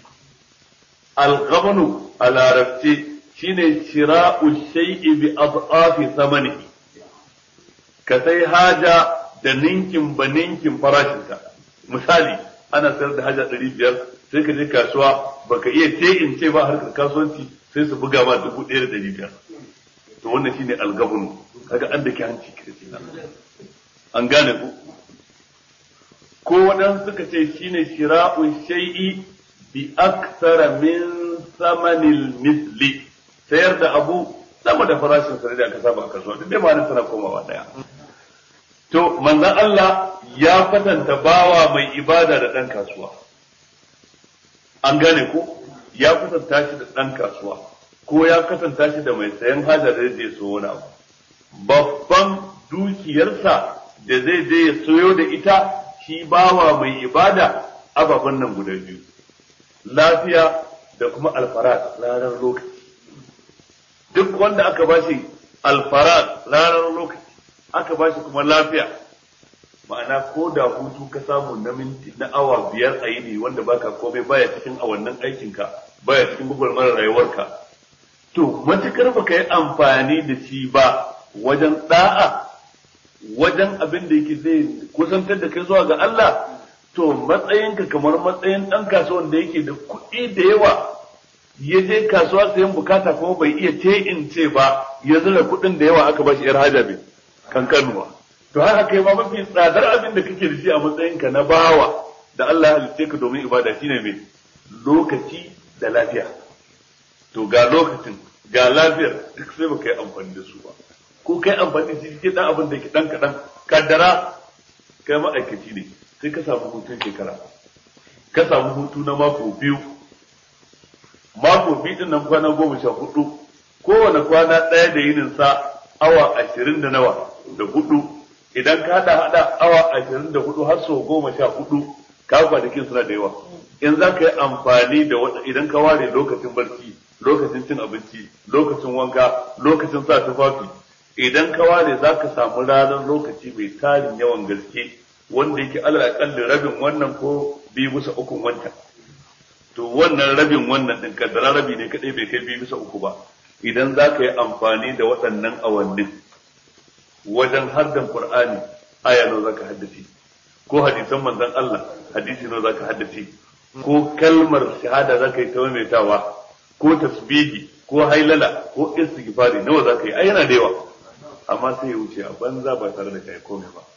alghamnu a larabci shine shira'u shay'i bi adhafi thamanihi ka sai haja da ninkin ba ninkin farashinta misali ana sayar da haja ɗari biyar sai ka je kasuwa baka iya ce in ce ba harkar kasuwanci sai su buga ma dubu ɗaya da ɗari biyar to wannan shine algabunu kaga an da ke hanci kirkina an gane ku ko waɗansu suka ce shine shira'u shay'i bi aksara min samanil misli sayar da abu sama da farashin sa da aka saba a kasuwa duk dai ma tana komawa daya to manzon Allah ya kwatanta bawa mai ibada da ɗan kasuwa an gane ko ya kwatanta shi da ɗan kasuwa ko ya kwatanta shi da mai sayan hajar da zai so wani abu babban dukiyarsa da zai je ya soyo da ita shi bawa mai ibada ababen nan guda biyu lafiya da kuma alfarat ranar lokaci duk wanda aka bashi alfarat ranar lokaci aka bashi kuma lafiya ma'ana ko da hutu ka samu na minti na awa biyar a yini wanda baka komai baya cikin awannin aikinka baya cikin gwagwarmar rayuwarka to matukar baka yi amfani da shi ba wajen da'a wajen abin da yake zai kusantar da kai zuwa ga Allah to matsayinka kamar matsayin ɗan kasuwan da yake da kuɗi da yawa ya je kasuwa sayan bukata kuma bai iya ce in ce ba ya zura kuɗin da yawa aka ba shi yar haja bai kankanuwa to haka kai ma mafi tsadar abin da kake da shi a matsayinka na bawa da Allah ya halitte ka domin ibada shine mai lokaci da lafiya to ga lokacin ga lafiyar duk sai baka yi amfani da su ba ko kai amfani da shi dan abin da ke dan kadan kaddara kai ma'aikaci ne sai ka samu hutun shekara ka samu hutu na mako biyu mako biyu din nan kwana goma sha hudu kowane kwana ɗaya da yinin sa awa ashirin da nawa da hudu idan ka hada hada awa ashirin da hudu har sau goma sha hudu ka kwanakin suna da yawa in za ka yi amfani da wata idan ka ware lokacin barci lokacin cin abinci lokacin wanka lokacin sa tufafi idan ka ware za ka samu ranar lokaci mai tarin yawan gaske wanda yake alal akalli rabin wannan ko biyu bisa ukun wancan to wannan rabin wannan din kaddara rabi ne kadai bai kai biyu bisa uku ba idan za ka yi amfani da waɗannan awannin wajen haddan Qur'ani aya nawa zaka haddace ko hadisan manzon Allah hadisi nawa zaka haddace ko kalmar shahada za ka yi ta maimaitawa ko tasbihi ko hailala ko istighfari nawa za ka yi ai yana da yawa amma sai ya wuce a banza ba tare da kai komai ba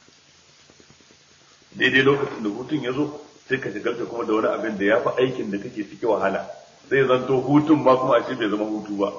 daidai lokacin da hutun ya zo sai ka shigarta kuma da wani abin da ya fi aikin da kake ciki wahala zai zanto hutun ma kuma a ce bai zama hutu ba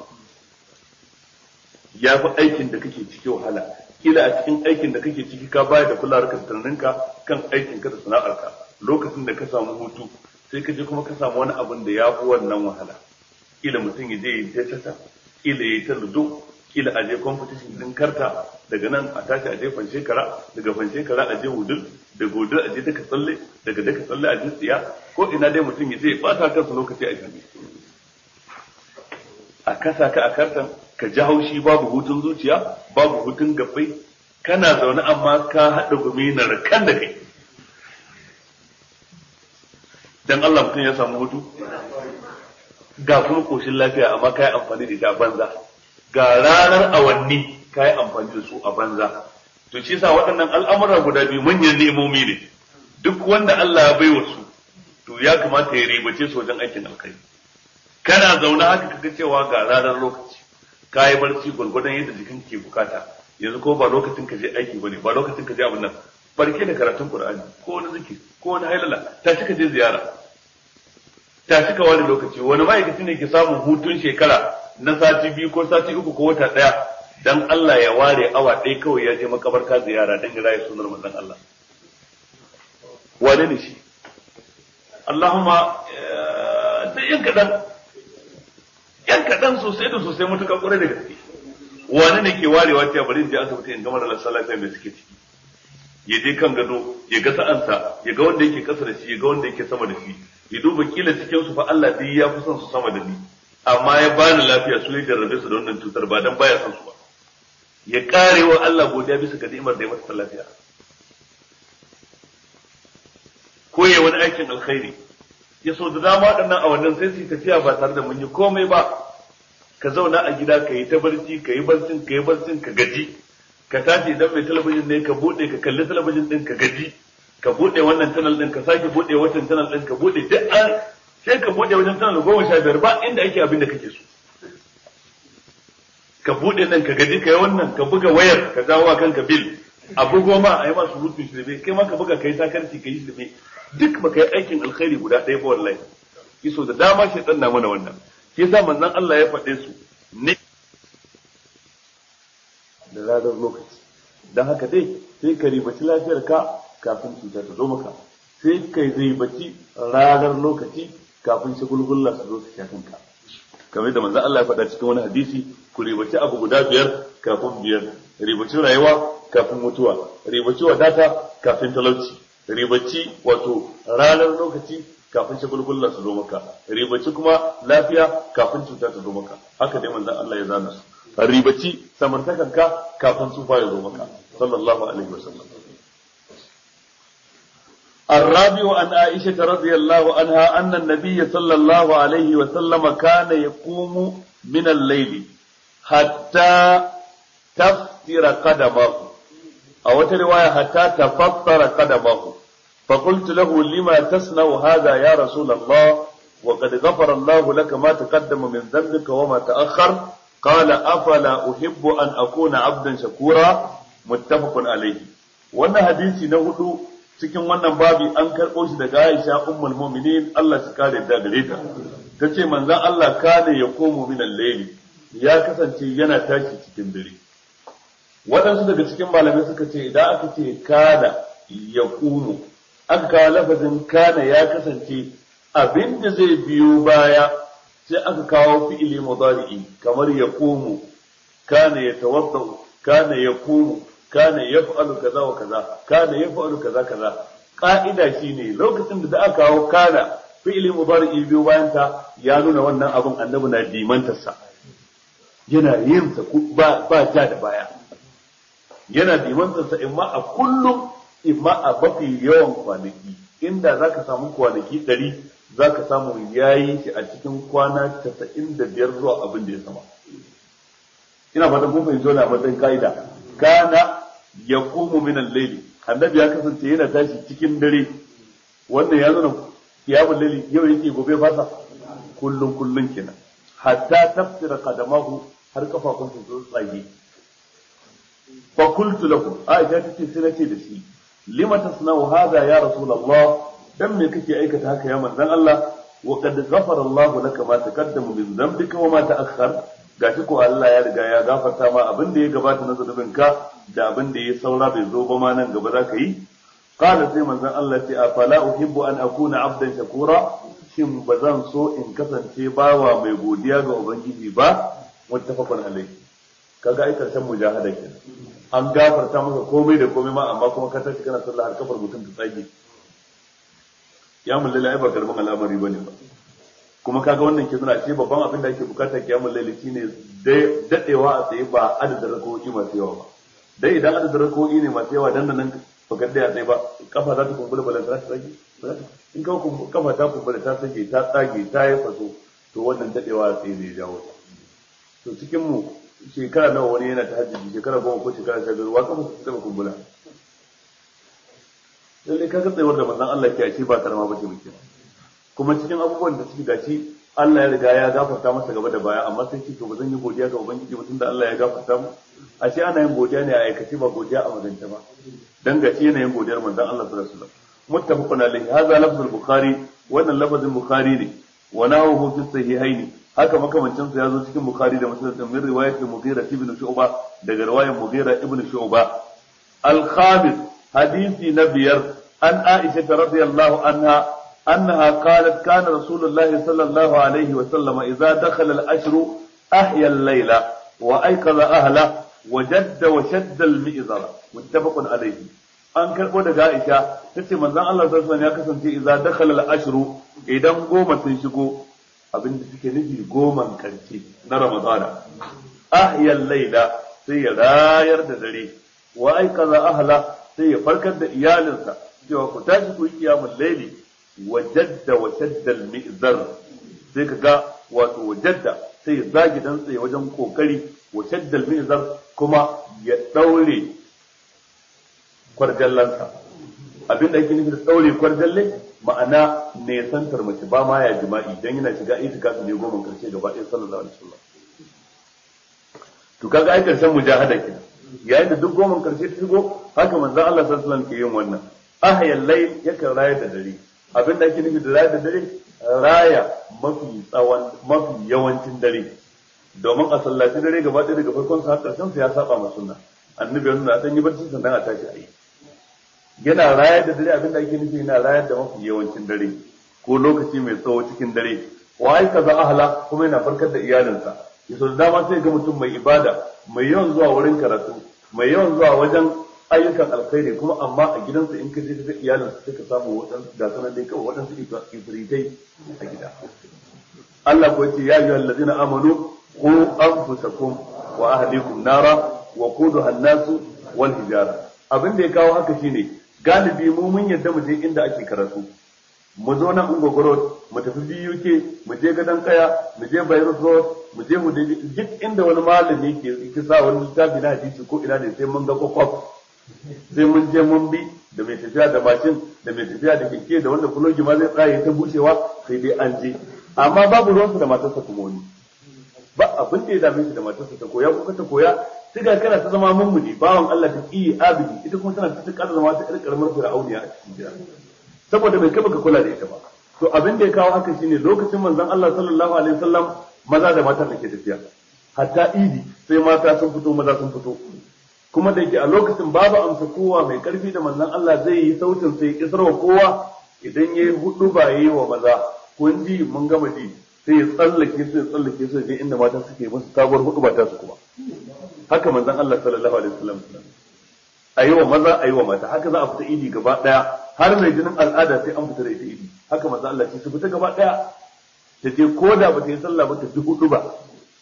ya fi aikin da kake ciki wahala kila a cikin aikin da kake ciki ka bayar da kulawar ka tunaninka kan aikin ka da sana'arka lokacin da ka samu hutu sai ka je kuma ka samu wani abin da ya fi wannan wahala kila mutum ya je ya ta tata kila ya ta ludo kila a je competition din karta daga nan a tashi a je fanshe kara daga fanshe kara a je wudul daga wudul a je daka tsalle daga daka tsalle a je tsiya ko ina dai mutum ya je ya bata kansa lokaci a jami'a a kasa ka a kartan ka ji haushi babu hutun zuciya babu hutun gabbai kana zaune amma ka haɗa gumi na rakan da kai dan Allah mutum ya samu hutu ga kuma koshin lafiya amma ka yi amfani da ita a banza ga ranar awanni ka yi amfani da su a banza to shi yasa waɗannan al'amura guda biyu manyan nemomi ne duk wanda Allah ya baiwa su to ya kamata ya ribace su wajen aikin alkhairi kana zaune haka kaga cewa ga ranar lokaci ka yi barci gwargwadon yadda jikin ke bukata yanzu ko ba lokacin ka je aiki bane ba lokacin ka je abin nan barke da karatun qur'ani ko wani zikiri ko wani hailala ta ka je ziyara ta ka wani lokaci wani ma'aikaci ne ke samun hutun shekara na sati biyu ko sati uku ko wata daya dan Allah ya ware awa ɗaya kawai ya je makabarta ziyara dan ya rayu sunar manzon Allah wane ne shi Allahumma da yan kadan yan kaɗan sosai da sosai mutuka ƙwarai da gaske wani ne ke warewa cewa bari in je asibiti in gama da lassa lafiya mai suke ciki ya je kan gado ya ga sa'ansa ya ga wanda yake ƙasa da shi ya ga wanda yake sama da shi ya duba kila cikin su fa Allah dai ya fi son su sama da ni amma ya bani lafiya su ya jarrabe su da wannan cutar ba dan baya son su ba ya kare wa Allah godiya bisa ga ni'imar da ya masa lafiya ko ya wani aikin alkhairi ya so da dama waɗannan awannin sai su tafiya ba tare da mun yi komai ba ka zauna a gida ka yi ta barci ka yi barcin ka yi barcin ka gaji ka tashi idan mai talabijin ne ka buɗe ka kalli talabijin ɗin ka gaji ka buɗe wannan channel ɗin ka sake buɗe wancan channel ɗin ka buɗe duk an sai ka buɗe wajen channel goma sha biyar ba inda ake abin da kake so ka buɗe nan ka gaji ka yi wannan ka buga wayar ka dawo kanka bil a bugo ma a yi masu rutun shirme kai ma ka buga ka yi sakarci ka yi shirme duk baka yi aikin alkhairi guda ɗaya ba wallahi kiso da dama shi na mana wannan shi yasa manzon Allah ya faɗe su ne da ranar lokaci dan haka dai sai ka ribaci lafiyar ka kafin cuta ta zo maka sai ka ribaci ranar lokaci kafin shagulgulla su zo su sha kanka kamar da manzon Allah ya faɗa cikin wani hadisi ku ribaci abu guda biyar kafin biyar ribaci rayuwa kafin mutuwa ribaci wadata kafin talauci ribaci wato ranar lokaci kafin shagulgullar su zo maka ribaci kuma lafiya kafin cuta ta zo maka haka dai manzon Allah ya zana su ribaci samartakanka kafin sufa ya zo maka sallallahu alaihi wasallam الرابع عن عائشة رضي الله عنها أن النبي صلى الله عليه وسلم كان يقوم من الليل حتى تفتر قدمه أو رواية حتى تفطر قدمه فقلت له لما تصنع هذا يا رسول الله وقد غفر الله لك ما تقدم من ذنبك وما تأخر قال أفلا أحب أن أكون عبدا شكورا متفق عليه wannan hadisi na hudu cikin wannan babi an karɓo shi daga Aisha ummul mu'minin Allah shi kare da gare ta tace manzon Allah kana ya komo min al-layli ya kasance yana tashi cikin dare waɗansu daga cikin malamai suka ce idan aka ce kana ya kumu aka kawo lafazin kana ya kasance abin da zai biyo baya sai aka kawo fi'ili mudari'i kamar ya kumu kana ya tawadda kana ya kumu kana ya fa'alu kaza wa kaza kana ya fa'alu kaza kaza ka'ida shine lokacin da aka kawo kana fi'ili mudari'i biyo bayan ta ya nuna wannan abin annabi na dimantarsa yana yin sa ba ba ja da baya yana dimantarsa imma a kullum imma a mafi yawan kwanaki inda za ka samu kwanaki ɗari za ka samu ya yi shi a cikin kwana casa'in da biyar zuwa abin da ya sama ina fata kun fahimci wani a matsayin ka'ida kana ya komo minan laili annabi ya kasance yana tashi cikin dare wannan ya nuna kiyamul laili yau yake gobe fasa kullun kullun kenan hatta tafsira qadamahu har kafafun su tsage fa qultu lahu aisha tace sai nace da shi lima tasna'u hadha ya rasulullah dan me kake aikata haka ya manzon Allah wa qad ghafara Allah laka ma taqaddama min dhanbika wa ma ta'akhkhar gashi ko Allah ya riga ya gafarta ma abin da ya gabata na zunubinka da abin da ya saura bai zo ba ma nan gaba za ka yi qala sai manzon Allah ce afala uhibbu an akuna abdan shakura shin ba zan so in kasance bawa mai godiya ga ubangiji ba muttafaqun alayhi kaga ai karshen mujahada kenan an gafarta maka komai da komai ma amma kuma ka tashi kana sallah har kafar mutum ta tsage kiyamul laili ai ba karamin al'amari bane ba kuma kaga wannan ke nuna ce babban abin da ake bukata kiyamul laili shine dadewa a tsaye ba adadin rakoki masu yawa ba dai idan adadin rakoki ne masu yawa dan nan baka da ya tsaye ba kafa za ta kumbura ba za ta tsage in ka kafa ta kumbura ta tsage ta tsage ta yi faso to wannan dadewa a tsaye zai jawo ta to cikin mu shekara nawa wani yana ta hajji shekara goma ko shekara sha biyar wa kafa su taba kumbura lalle ka ga tsayuwar da manzon Allah ke ashe ba karama ba ce muke kuma cikin abubuwan da suke gashi Allah ya riga ya gafarta masa gaba da baya amma sai ce to ba zan yi godiya ga ubangiji ba tunda Allah ya gafarta mu ashe ana yin godiya ne a aikace ba godiya a magance ba dan gashi yana yin godiyar manzon Allah sallallahu alaihi wasallam muttafaqun alaihi hadha lafzul bukhari wannan lafazin bukhari ne wa nahu fi sahihaini haka makamancin sa yazo cikin bukhari da muslim min riwayat mughira ibn shu'ba daga riwayar mughira ibn shu'ba al-khamis hadisi na biyar an aisha radiyallahu anha أنها قالت كان رسول الله صلى الله عليه وسلم إذا دخل الأشر أحيا الليل وأيقظ أهله وجد وشد المئزر متفق عليه an karɓo daga Aisha ta ce manzon Allah sallallahu alaihi ya kasance idza dakhala al-ashru idan goma sun shigo abin da suke nufi goman karshe na Ramadana ahya al-laila sai ya rayar da dare wa aikaza ahla sai ya farkar da iyalinsa cewa ku tashi ku yi kiyamul laili wajadda wa shaddal mi'zar sai ka ga wato wajadda sai ya zagi dan tsaye wajen kokari wa shaddal mi'zar kuma ya daure kwarjallansa abin da ake nufi da daure kwarjalle ma'ana ne santar mace ba ma ya jima'i dan yana shiga itikafi ne goma karshe gaba ɗaya sallallahu alaihi wasallam to kaga ai karshen mujahada kenan yayin da duk goma karshe ta shigo haka manzon Allah sallallahu alaihi wasallam ke yin wannan ahyal layl yakan rayar da dare abin da ake nufi da raya da dare raya mafi tsawon mafi yawancin dare domin a sallaci dare gaba ɗaya daga farkon sa karshen sa ya saba ma sunna annabi ya nuna dan yi barci sannan a tashi ayi yana rayar da dare abin da ake nufi yana rayar da mafi yawancin dare ko lokaci mai tsawo cikin dare wa ai kaza ahla kuma yana farkar da iyalinsa yaso da dama sai ga mutum mai ibada mai yawan zuwa wurin karatu mai yawan zuwa wajen ayyukan alkhairi kuma amma a gidansa in ka je ka ga iyalinsa sai ka samu waɗansu da sanar dai kawai waɗansu ifritai a gida Allah ko yace ya ayyuhal ladina amanu qu anfusakum wa ahlikum nara wa quduha an-nasu wal hijara abin da ya kawo haka shine galibi mu mun yadda mu je inda ake karatu mu zo nan ungogoro mu tafi BUK mu je gadon kaya mu je Beirut Road mu je mu duk inda wani malami ke ke sa wani littafi na hadisi ko ina ne sai mun ga kokof sai mun je mun bi da mai tafiya da mashin da mai tafiya da keke da wanda kulogi ma zai tsaye ta bushewa sai dai an je amma babu ruwansu da matarsa kuma wani ba abin da ya dame shi da matarsa ta koya ko ta koya siga kana ta zama mummuni bawan Allah ta kiyi abidi ita kuma tana ta ƙara zama ta ƙar karamar fir'auniya a cikin gida saboda bai kaba ka kula da ita ba to abin da ya kawo haka shine lokacin manzon Allah sallallahu alaihi wasallam maza da mata ke tafiya hatta idi sai mata sun fito maza sun fito kuma da yake a lokacin babu amsa kowa mai karfi da manzon Allah zai yi sautin sai isarwa kowa idan yayi hudu ba yayi wa maza kun ji mun gama ji sai ya tsallake su ya tsallake su je inda mata suke musu sabuwar hudu ba ta su kuma haka manzon Allah sallallahu alaihi wasallam ayi wa maza ayi wa mata haka za a fita idi gaba daya har mai jinin al'ada sai an fita da ita idi haka manzon Allah ce su fita gaba daya ta je ko da ba ta yi sallah ba ta ji hudu ba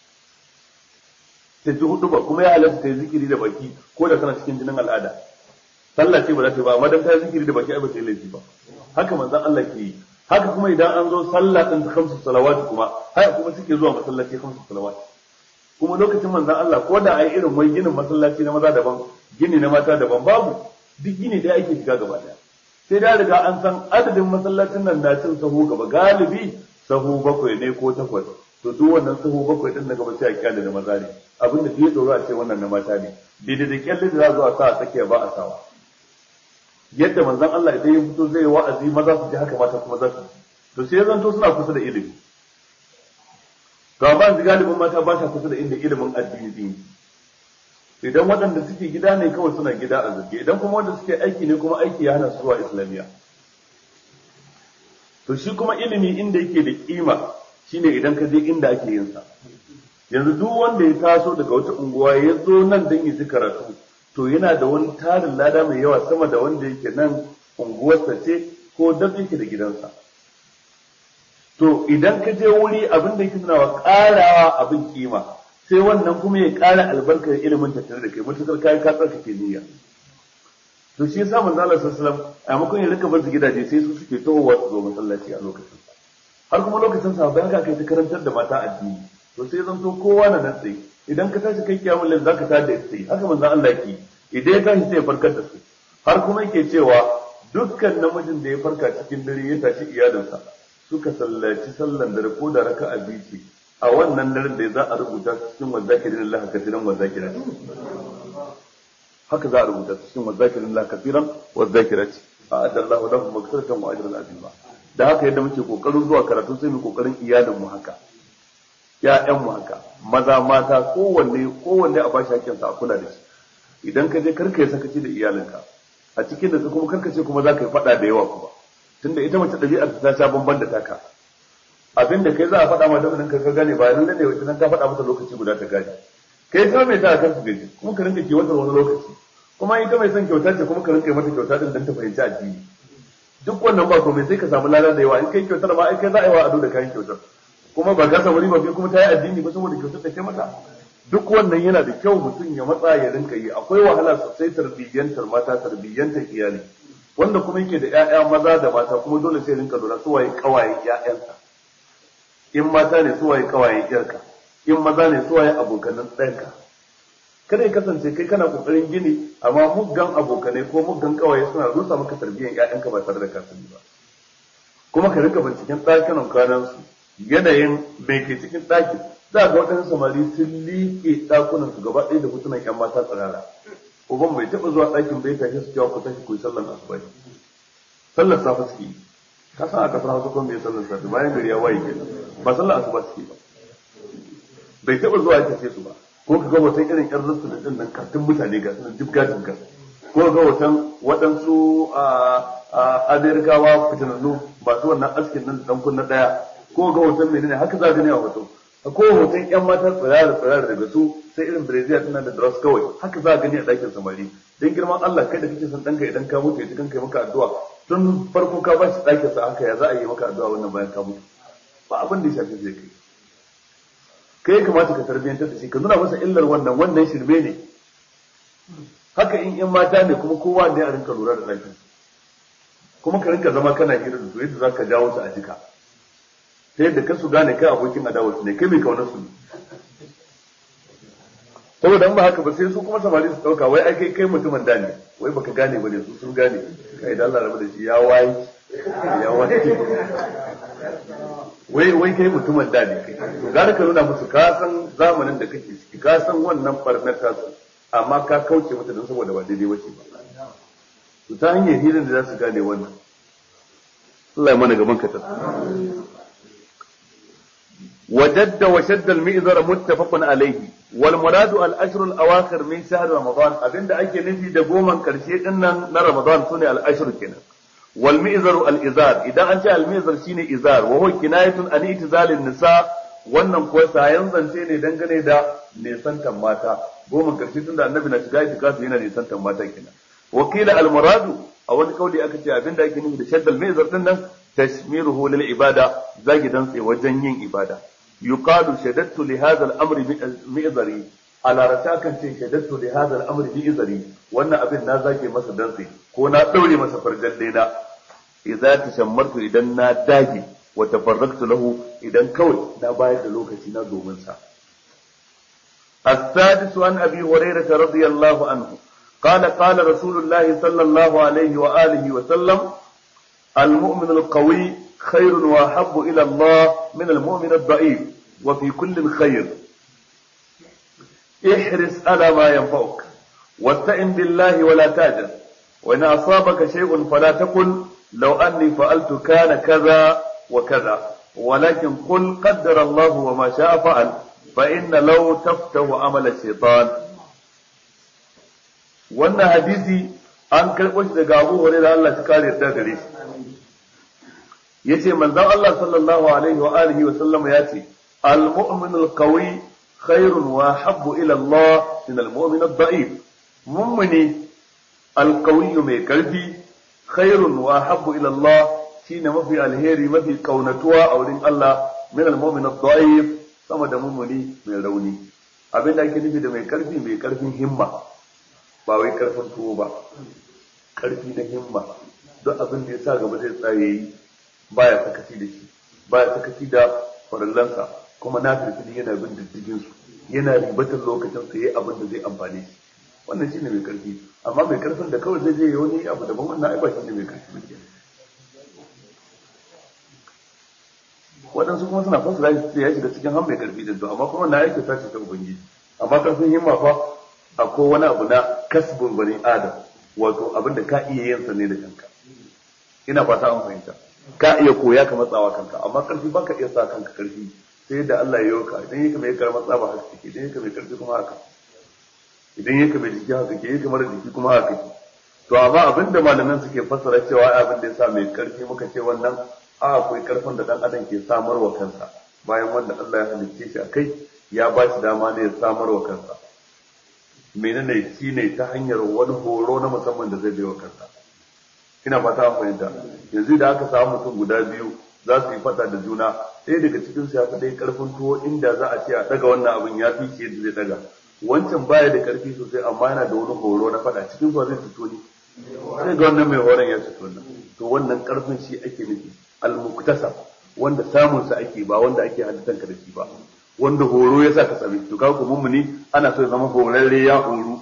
ta ji hudu ba kuma ya halatta ta yi zikiri da baki ko da kana cikin jinin al'ada sallah ce ba za ta yi ba amma dan ta yi zikiri da baki ai ba ta yi laifi ba haka manzon Allah ke yi haka kuma idan an zo sallah din ta kamsu salawati kuma haka kuma suke zuwa masallaci kamsu salawati kuma lokacin manzon Allah ko da ai irin wai ginin masallaci na maza daban gini na mata daban babu duk gini da ake shiga gaba daya sai da riga an san adadin masallacin nan na cin sahu gaba galibi sahu bakwai ne ko takwas to duk wannan sahu bakwai din na gaba sai a kyale da maza ne abin da fiye tsoro a ce wannan na mata ne daidai da kyalle da za zuwa sa a tsakiya ba a sawa yadda manzon Allah idan ya fito zai wa'azi maza su ji haka mata kuma za su ji to sai zanto suna kusa da ilimi to amma galibin mata ba sa kusa da inda ilimin addini din idan waɗanda suke gida ne kawai suna gida a zurge idan kuma wanda suke aiki ne kuma aiki ya hana su zuwa islamiyya to shi kuma ilimi inda yake da kima shine idan ka je inda ake yin sa yanzu duk wanda ya taso daga wata unguwa ya zo nan don ya ji karatu to yana da wani tarin lada mai yawa sama da wanda yake nan unguwarsa ce ko dab yake da gidansa to idan ka je wuri abin da yake tunawa karawa abin kima sai wannan kuma ya kara albarkar ilimin tattare da kai mutukar kai ka tsarkake niyya to shi yasa manzo Allah sallallahu alaihi wasallam a makon ya rika bar su gidaje sai su suke tohowa su zo masallaci a lokacin har kuma lokacin sa bayan ka kai ta karantar da mata addini to sai zan to kowa na nan tsaye idan ka tashi kai kiyamul lail zaka tada da tsaye haka manzo Allah yake idan ya tashi sai ya farkar da su har kuma yake cewa dukkan namijin da ya farka cikin dare ya tashi iyalinsa suka sallaci sallan dare ko da raka'a biyu ce a wannan daren da za a rubuta cikin wazakirin Allah kasiran wazakirat haka za a rubuta cikin wazakirin Allah kasiran wazakirat a'adda Allah lahu maghfiratan wa ajran azima da haka yadda muke kokarin zuwa karatu sai mu kokarin iyalin mu haka ƴaƴan mu haka maza mata kowanne kowanne a bashi hakkin sa a kula da shi idan ka je karka yi sakaci da iyalinka a cikin da kuma karka ce kuma za ka yi faɗa da yawa kuma tunda ita mace ɗabi'ar ta sha bamban da taka abin da kai za a faɗa ma da ka gane ba nan ne wacce nan ka faɗa mata lokaci guda ta gane kai ta mai sa kansu gaji kuma ka rinka kiwatar wani lokaci kuma ita mai son kyauta ce kuma ka rinka mata kyauta din dan ta fahimci addini duk wannan ba komai sai ka samu lada da yawa in kai kyautar ma ai kai za a yi wa ado da kayan kyautar kuma ba ka samu riba kuma ta yi addini ba saboda kyautar da kai mata duk wannan yana da kyau mutum ya matsa ya rinka yi akwai wahala sosai tarbiyyantar mata tarbiyyantar iyali wanda kuma yake da ƴaƴa maza da mata kuma dole sai rinka lura su waye kawaye ƴaƴansa in mata ne su waye kawaye ƴarka in maza ne su waye abokanan ɗanka kada ya kasance kai kana kokarin gini amma muggan abokanai ko muggan kawaye suna rusa maka tarbiyyar ƴaƴanka ba tare da ka sani ba kuma ka rinka binciken ɗakunan kwanan su yanayin mai ke cikin ɗakin za ga waɗansu samari sun liƙe ɗakunan su gaba ɗaya da hotunan ƴan mata tsirara uban bai taɓa zuwa ɗakin bai tashi su cewa ku tashi ku yi sallar asuba sallar safa suke yi ka san a kasar hausa kuma bai sallar safa bayan gari ya waye kenan ba sallar asuba suke ba bai taɓa zuwa ya tace su ba ko ka ga wata irin ƴan rasu da ɗin nan kartun mutane ga sunan jibga jibga ko ga watan waɗansu amerikawa fitinannu masu wannan askin nan da ɗan kunna ɗaya ko ga watan menene haka za gani a hoto ko hoton ƴan mata tsirara tsirara daga su sai irin brazil tana da dress kawai haka za a gani a ɗakin samari dan girman Allah kai da kake son ɗanka idan ka mutu ya kan kai maka addu'a tun farko ka bashi ɗakin sa haka ya za a yi maka addu'a wannan bayan ka mutu ba abin da ya shafi zai kai kai kamata ka tarbiyyantar da shi ka nuna masa illar wannan wannan shirme ne haka in ƴan mata ne kuma kowa ne a rinka lura da ɗakin kuma ka rinka zama kana hira da su yadda za ka jawo su a jika ta yadda ka su gane kai abokin adawa su ne kai mai kaunar su ne saboda ba haka ba sai su kuma samari su dauka wai ai kai kai mutumin da ne wai baka gane ba ne su sun gane kai da Allah rabu da shi ya waye ya waye wai wai kai mutumin da ne kai to gara ka nuna musu ka san zamanin da kake ciki ka san wannan barnar ta su amma ka kauce mata don saboda ba daidai bace ba to ta hanyar hirin da za su gane wannan Allah ya mana gaban ka ta وجد وشد المئزر متفق عليه والمراد الاشهر الاواخر من شهر رمضان abinda ake nufi da goman karshe dinnan na Ramadan sune al-ashr kenan wal mi'zar al-izar idan an ce al-mi'zar shine izar wa huwa kinayatun an itizal nisa wannan ko sayan zance ne dangane da nisantan mata goman karshe tunda annabi na shiga itikafi yana nisantan mata kenan wakila al-muradu a wani kauli aka ce abinda ake nufi da shaddal mi'zar dinnan tashmiruhu lil ibada zagi dan tsaye wajen yin ibada يقال شددت لهذا الامر مئزري على رتاكن ce شددت لهذا الامر مئزري wannan abin na zage masa dantse ko na daure masa farjan daina idza tashammartu idan na dage wa tafarraktu lahu idan kawai na bayar da lokaci na domin sa السادس عن ابي هريره رضي الله عنه قال قال رسول الله صلى الله عليه وآله وسلم المؤمن القوي خير وأحب إلى الله من المؤمن الضعيف وفي كل خير احرص على ما ينفعك واستعن بالله ولا تعجل وإن أصابك شيء فلا تقل لو أني فعلت كان كذا وكذا ولكن قل قدر الله وما شاء فعل فإن لو تفتح عمل الشيطان wannan hadisi an karɓo shi daga Abu Hurairah Allah ta kare yadda gare shi yace manzon Allah sallallahu alaihi wa alihi wa sallam ya ce al-mu'min al-qawi khairun wa habbu ila Allah min al-mu'min ad-da'if mummuni al-qawi mai karfi khairun wa habbu ila Allah shine mafi alheri mafi kaunatuwa a wurin Allah min al-mu'min ad-da'if sama da mummuni mai rauni abinda ake nufi da mai karfi mai karfin himma ba wai karfin tuwo ba karfi na himma duk abin da ya sa gaba zai tsaye yi baya sakaci da shi baya sakaci da farallansa kuma na firfili yana bin diddigin su yana ribatar lokacin sa yayi abin da zai amfane shi wannan shine mai karfi amma mai karfin da kawai zai je ya wani abu daban wannan ai ba shine mai karfi ba waɗansu kuma suna fasara shi ya shiga cikin han mai karfi din to amma kuma na yake tashi ta ubangiji amma karfin himma fa akwai wani abu na kasbin bani adam wato abin da ka iya yin sa ne da kanka ina fata an fahimta ka iya koya ka matsawa kanka amma karfi baka iya sa kanka karfi sai da Allah ya yoka idan yake mai karama tsaba haka take idan yake mai karfi kuma haka idan yake mai jiki haka ke yake mara jiki kuma haka ke to amma abin da malaman suke fassara cewa abin da yasa mai karfi muka ce wannan a akwai karfin da dan adam ke samarwa kansa bayan wanda Allah ya halicce shi akai ya ba shi dama ne ya samarwa kansa menene shi ne ta hanyar wani horo na musamman da zai bai wa kansa ina fata an fahimta yanzu da aka samu mutum guda biyu za su yi fada da juna ɗaya daga cikin su ya fi ɗaya karfin tuwo inda za a ce a daga wannan abin ya fi shi yadda zai daga wancan baya da karfi sosai amma yana da wani horo na fada cikin su zai fito ne sai ga wannan mai horon ya fito nan to wannan karfin shi ake nufi al-muktasab wanda samun sa ake ba wanda ake halittanka da shi ba wanda horo ya sa ka sami to kaga mummuni ana so ya zama horarre ya horo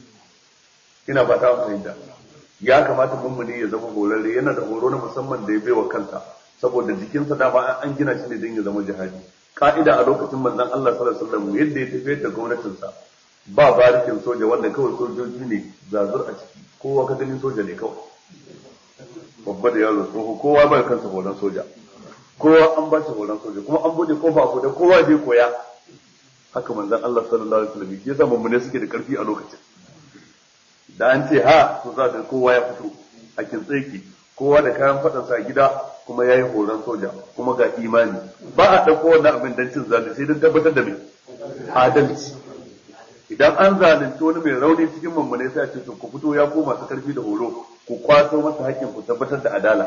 ina ba ta fahimta ya kamata mummuni ya zama horarre yana da horo na musamman da ya baiwa kansa saboda jikinsa dama an gina shi ne don ya zama jihadi ka'ida a lokacin manzon Allah sallallahu alaihi wasallam yadda ya tafiyar da gwamnatinsa ba barikin soja wanda kawai sojoji ne zazur a ciki kowa ka ganin soja ne kawai babba da yaro tsoho kowa bai kansa horon soja kowa an ba shi horon soja kuma an bude kofa ko da kowa zai koya haka manzon Allah sallallahu alaihi wasallam ya zama mun suke da karfi a lokacin da an ce ha to za ka kowa ya fito a kintseki kowa da kayan fadan sa gida kuma yayi horon soja kuma ga imani ba a dauko wannan abin dan cin zalunci sai dan tabbatar da me adalci idan an zalunci wani mai rauni cikin mummune sai a ce to ku fito ya ko masu karfi da horo ku kwato masa hakkin ku tabbatar da adala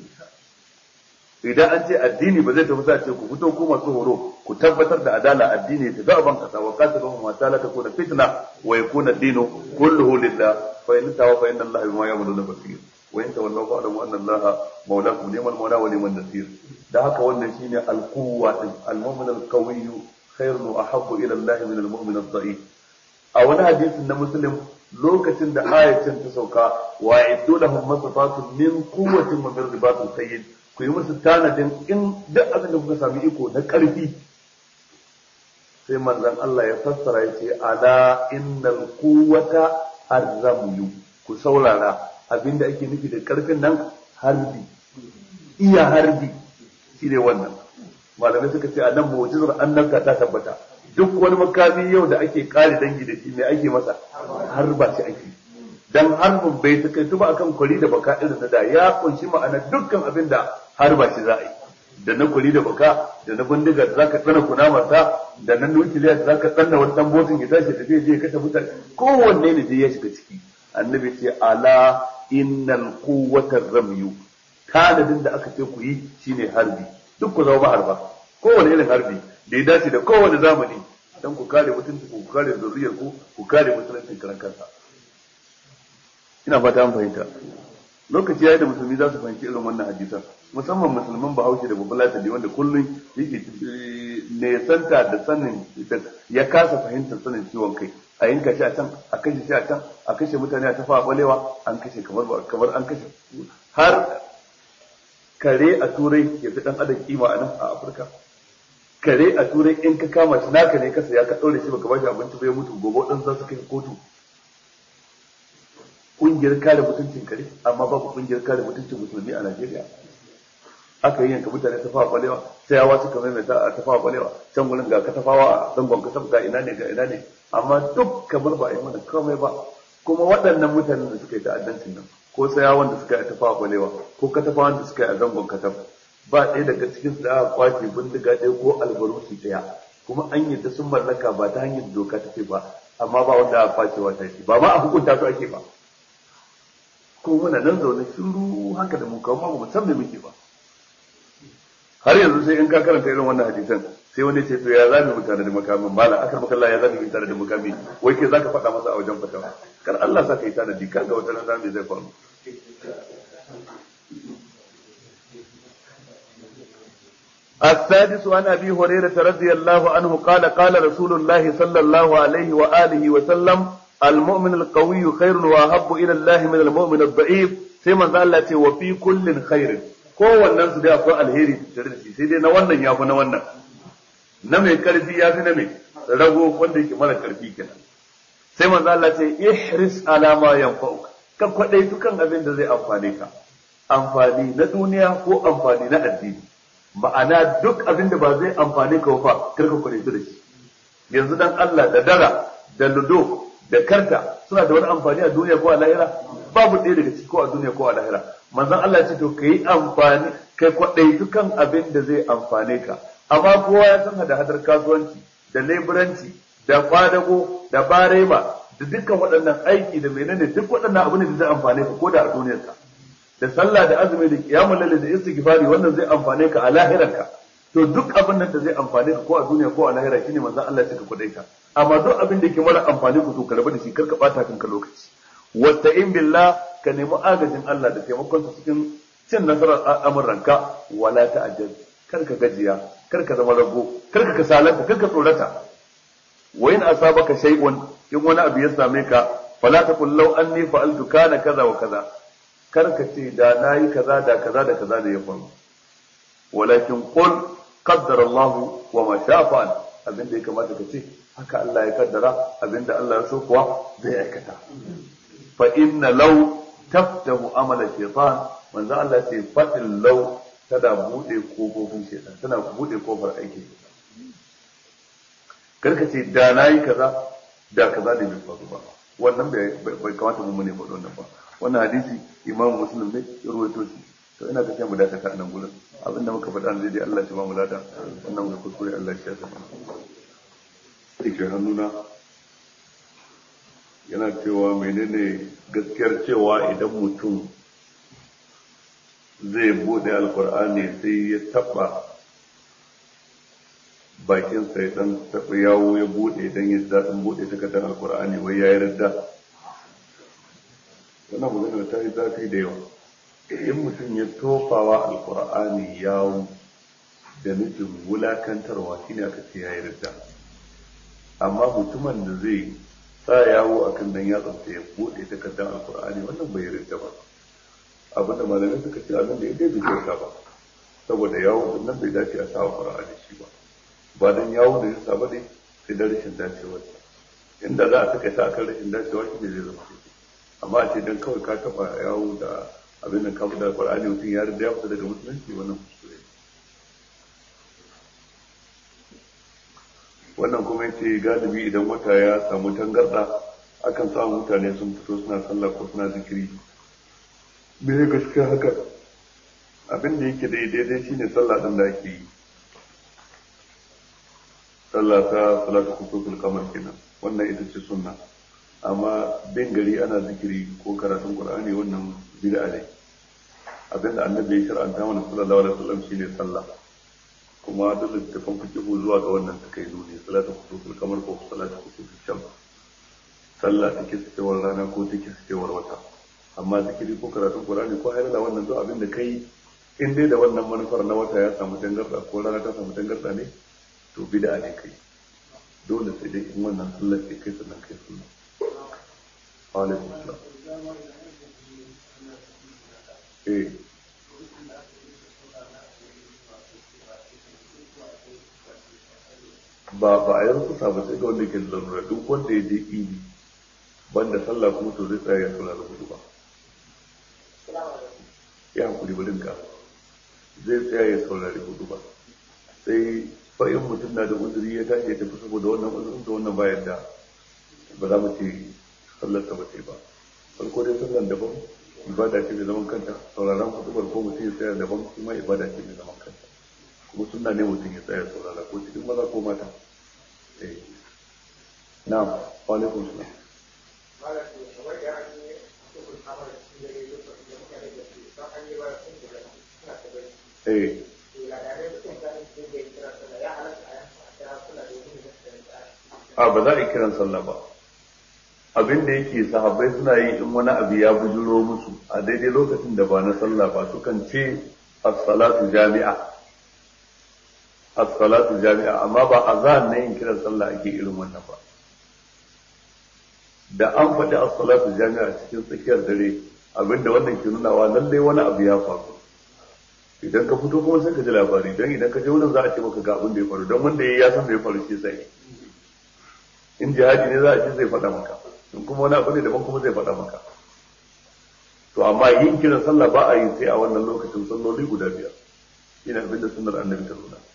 idan an ce addini ba zai tafi sa ce ku fito ku masu horo ku tabbatar da adala addini ta ga ban kasa wa qatiluhum ma ta la takuna fitna wa yakuna ad-dinu kulluhu lillah fa in tawa fa inna allaha bima ya'maluna basir wa in tawallaw fa alamu anna allaha mawlakum ni'mal mawla wa ni'mal nasir da haka wannan shine al-quwwa al-mu'min al-qawiy khairun wa ahabbu ila allah min al-mu'min ad-da'if a wani hadisin na muslim lokacin da ayatin ta sauka wa iddu lahum masafatun min quwwatin wa min ribatil khayl ku yi musu tanadin in duk abin da kuka sami iko na ƙarfi sai manzon Allah ya fassara ya ce ala innal quwwata arramyu ku saurara abin da ake nufi da ƙarfin nan harbi iya harbi shi ne wannan malamai suka ce a nan mu'jizar annabta ta tabbata duk wani makami yau da ake kare dangi da shi me ake masa harba shi ake dan harbin bai takaitu ba akan kwari da baka irin na da ya kunshi ma'ana dukkan abin da harba shi za a yi da na kwari da baka da na bindiga da zaka tsana kunama ta da na nukiliya da zaka tsanna wani dan botin ya tashi tafiya je ya kashe mutane kowanne ne je ya shiga ciki annabi ce ala innal quwwata ramyu tanadin da aka ce ku yi shine harbi duk ku zama harba kowane irin harbi da ya dace da kowane zamani dan ku kare mutunci ku kare zuriyar ku ku kare mutuncin karan kansa ina fata an fahimta lokaci yayi da musulmi za su fahimci irin wannan hadisan musamman musulman bahaushe da babbalata ne wanda kullum yake ne santa da sanin ya kasa fahimtar sanin ciwon kai a yanka shi a can a kashe shi a can a kashe mutane a tafa balewa an kashe kamar kamar an kashe har kare a turai ya fi dan adam kima a nan a afirka kare a turai in ka kama shi naka ne kasa ya ka daure shi baka bashi abinci bai mutu gobe dan za su kai kotu kungiyar kare mutuncin kare amma babu kungiyar kare mutuncin musulmi a Najeriya aka yi yanka mutane ta fawa balewa sai yawa suka maimaita a ta fawa balewa can gurin ga katafawa a zangon kasaf ga ina ne ga ina ne amma duk kamar ba a yi mana komai ba kuma waɗannan mutanen da suka yi ta'addancin nan ko tsayawan da suka yi ta fawa balewa ko katafawan da suka yi a zangon kasaf ba ɗaya daga cikin su da aka kwace bindiga ɗaya ko albarusi ɗaya kuma an yadda sun mallaka ba ta hanyar doka take ba amma ba wanda aka kwacewa ta shi ba ma a hukunta su ake ba ko muna nan zaune shiru haka da mu kawo ma mu san me muke ba har yanzu sai in ka karanta irin wannan hadisan sai wani ce to ya zabi mutane da makamin mala akar maka Allah ya zabi mutane da makami wai ke zaka faɗa masa a wajen fatawa kar Allah sa ka yi tanadi kaga wata nan zamu zai faru السادس عن ابي هريره رضي الله عنه قال قال رسول الله صلى الله عليه واله وسلم المؤمن القوي خير واحب الى الله من المؤمن الضعيف sai manzo Allah ce wa fi kullin khairin kowannen su dai akwai alheri tare da shi sai dai na wannan ya fi na wannan na mai karfi ya fi na mai rago wanda yake mara karfi kenan sai manzo Allah ce ihris ala ma yanfa'uka ka kwadai dukan abin da zai amfane ka amfani na duniya ko amfani na addini ma'ana duk abin da ba zai amfane ka ba kar ka kwadai da shi yanzu dan Allah da dara da ludo da karta suna da wani amfani a duniya ko a lahira babu ɗaya daga ciki ko a duniya ko a lahira manzon Allah ya ce to kai amfani kai kwadai dukan abin da zai amfane ka amma kowa ya san hada hadar kasuwanci da leburanci da kwadago da barema da dukkan waɗannan aiki da menene duk waɗannan abu ne da zai amfane ka ko da a duniyarka da sallah da azumi da kiyamul lail da istighfari wannan zai amfane ka a lahirarka to duk abin nan da zai amfane ka ko a duniya ko a lahira shine manzon Allah ya kudai ka amma duk abin da yake mara amfani ku to ka rabu da shi kar ka bata kanka lokaci wasta'in billah ka nemi agajin Allah da taimakon sa cikin cin nasarar al'amuranka wala ta'ajjal kar ka gajiya kar ka zama rago kar ka kasalanta kar ka tsorata wa in asabaka shay'un in wani abu ya same ka fala taqul law anni fa'altu kana kaza wa kaza kar ka ce da nayi kaza da kaza da kaza da ya faru walakin qul qaddara Allah wa ma sha'a fa'al abin da ya kamata ka ce haka Allah ya kaddara abinda Allah ya so kuwa zai aikata fa inna law taftahu amala shaytan manzo Allah ce fatin law tana bude kofofin shaytan tana bude kofar aiki karka ce da nayi kaza da kaza da bai faru ba wannan bai kamata mu ne faɗo wannan ba wannan hadisi imam muslim ne ya ruwaito shi to ina ga sai mu dakata a nan gurin abinda muka faɗa ne dai Allah ya ba mu lada wannan muka kuskure Allah ya shafa da ke hannuna yana cewa menene gaskiyar cewa idan mutum zai bude alkur'ani sai ya taba bakinsa ya dan taba yawo ya bude dan ya daɗin bude takardar alkur'ani wai ya yarda wannan magana ta yi zafi da yawa in mutum ya tofawa alkur'ani yawo da nufin wulakantarwa shine aka ce ya yarda amma mutumin da zai sa yawo a kan dan yatsansa ya buɗe takardar alkur'ani wannan bai yarda ba abin da malamai suka ce abin da ya bai kyauta ba saboda yawo din nan bai dace a sawa qur'ani shi ba ba dan yawo da yasa ba ne sai da rashin dacewa inda za a saka ta akan rashin dacewa shi ne zai zama amma a ce dan kawai ka taba yawo da abin da ka da qur'ani mutum ya riga ya fita daga musulunci wannan kuskure wannan kuma yace galibi idan wata ya samu tangarda akan samu mutane sun fito suna sallah ko suna zikiri me ya gaskiya haka abin da yake daidai shine sallah din da ake yi sallah ta salatu kusufin kamar kenan wannan ita ce sunna amma bin gari ana zikiri ko karatun qur'ani wannan bid'a ne abinda annabi ya shar'anta mana sallallahu alaihi wasallam shine sallah kuma duk littafin fikihu zuwa ga wannan suka yi nuni salatu kusufin kamar ko salatu kusufin shams sallah take cikewar rana ko take cikewar wata amma zikiri ko karatun qur'ani ko hayrala wannan duk abin da kai in dai da wannan manufar na wata ya samu tangarda ko rana ta samu tangarda ne to bid'a ne kai dole sai dai in wannan sallar ke kai sannan kai sunna alaikum salam eh ba ba a yanzu sa ba sai ga wanda ke da lalura duk wanda ya je idi banda sallah kuma to zai tsaya ya saurara hudu ba ya hankuli barin ka zai tsaya ya saurari hudu ba sai fa'in mutum na da uzuri ya tashi ya tafi saboda wannan uzurin da wannan bayan da ba za mu ce sallar ta ba ce ba farko dai sallar daban ibada ce mai zaman kanta sauraron hudubar ko mutum ya tsaya daban kuma ibada ce mai zaman kanta kuma sunna ne mutum ya tsaya saurara ko cikin maza ko mata eh na'am wa alaikum salam eh a ba za a yi kiran sallah ba abin da yake sahabbai suna yi in wani abu ya bujuro musu a daidai lokacin da ba na sallah ba sukan ce as-salatu jami'a as-salatu jami'a amma ba azan ne yin kiran sallah ake irin wannan ba da an faɗi as-salatu jami'a cikin tsakiyar dare abinda wannan ke nunawa lallai wani abu ya faru idan ka fito kuma sai ka ji labari don idan ka je wurin za a ce maka ga abin da ya faru don wanda ya san da ya faru shi sai in jihadi ne za a ce zai faɗa maka in kuma wani abu ne daban kuma zai faɗa maka to amma yin kiran sallah ba a yi sai a wannan lokacin salloli guda biyar ina abin da sunnar annabi ta nuna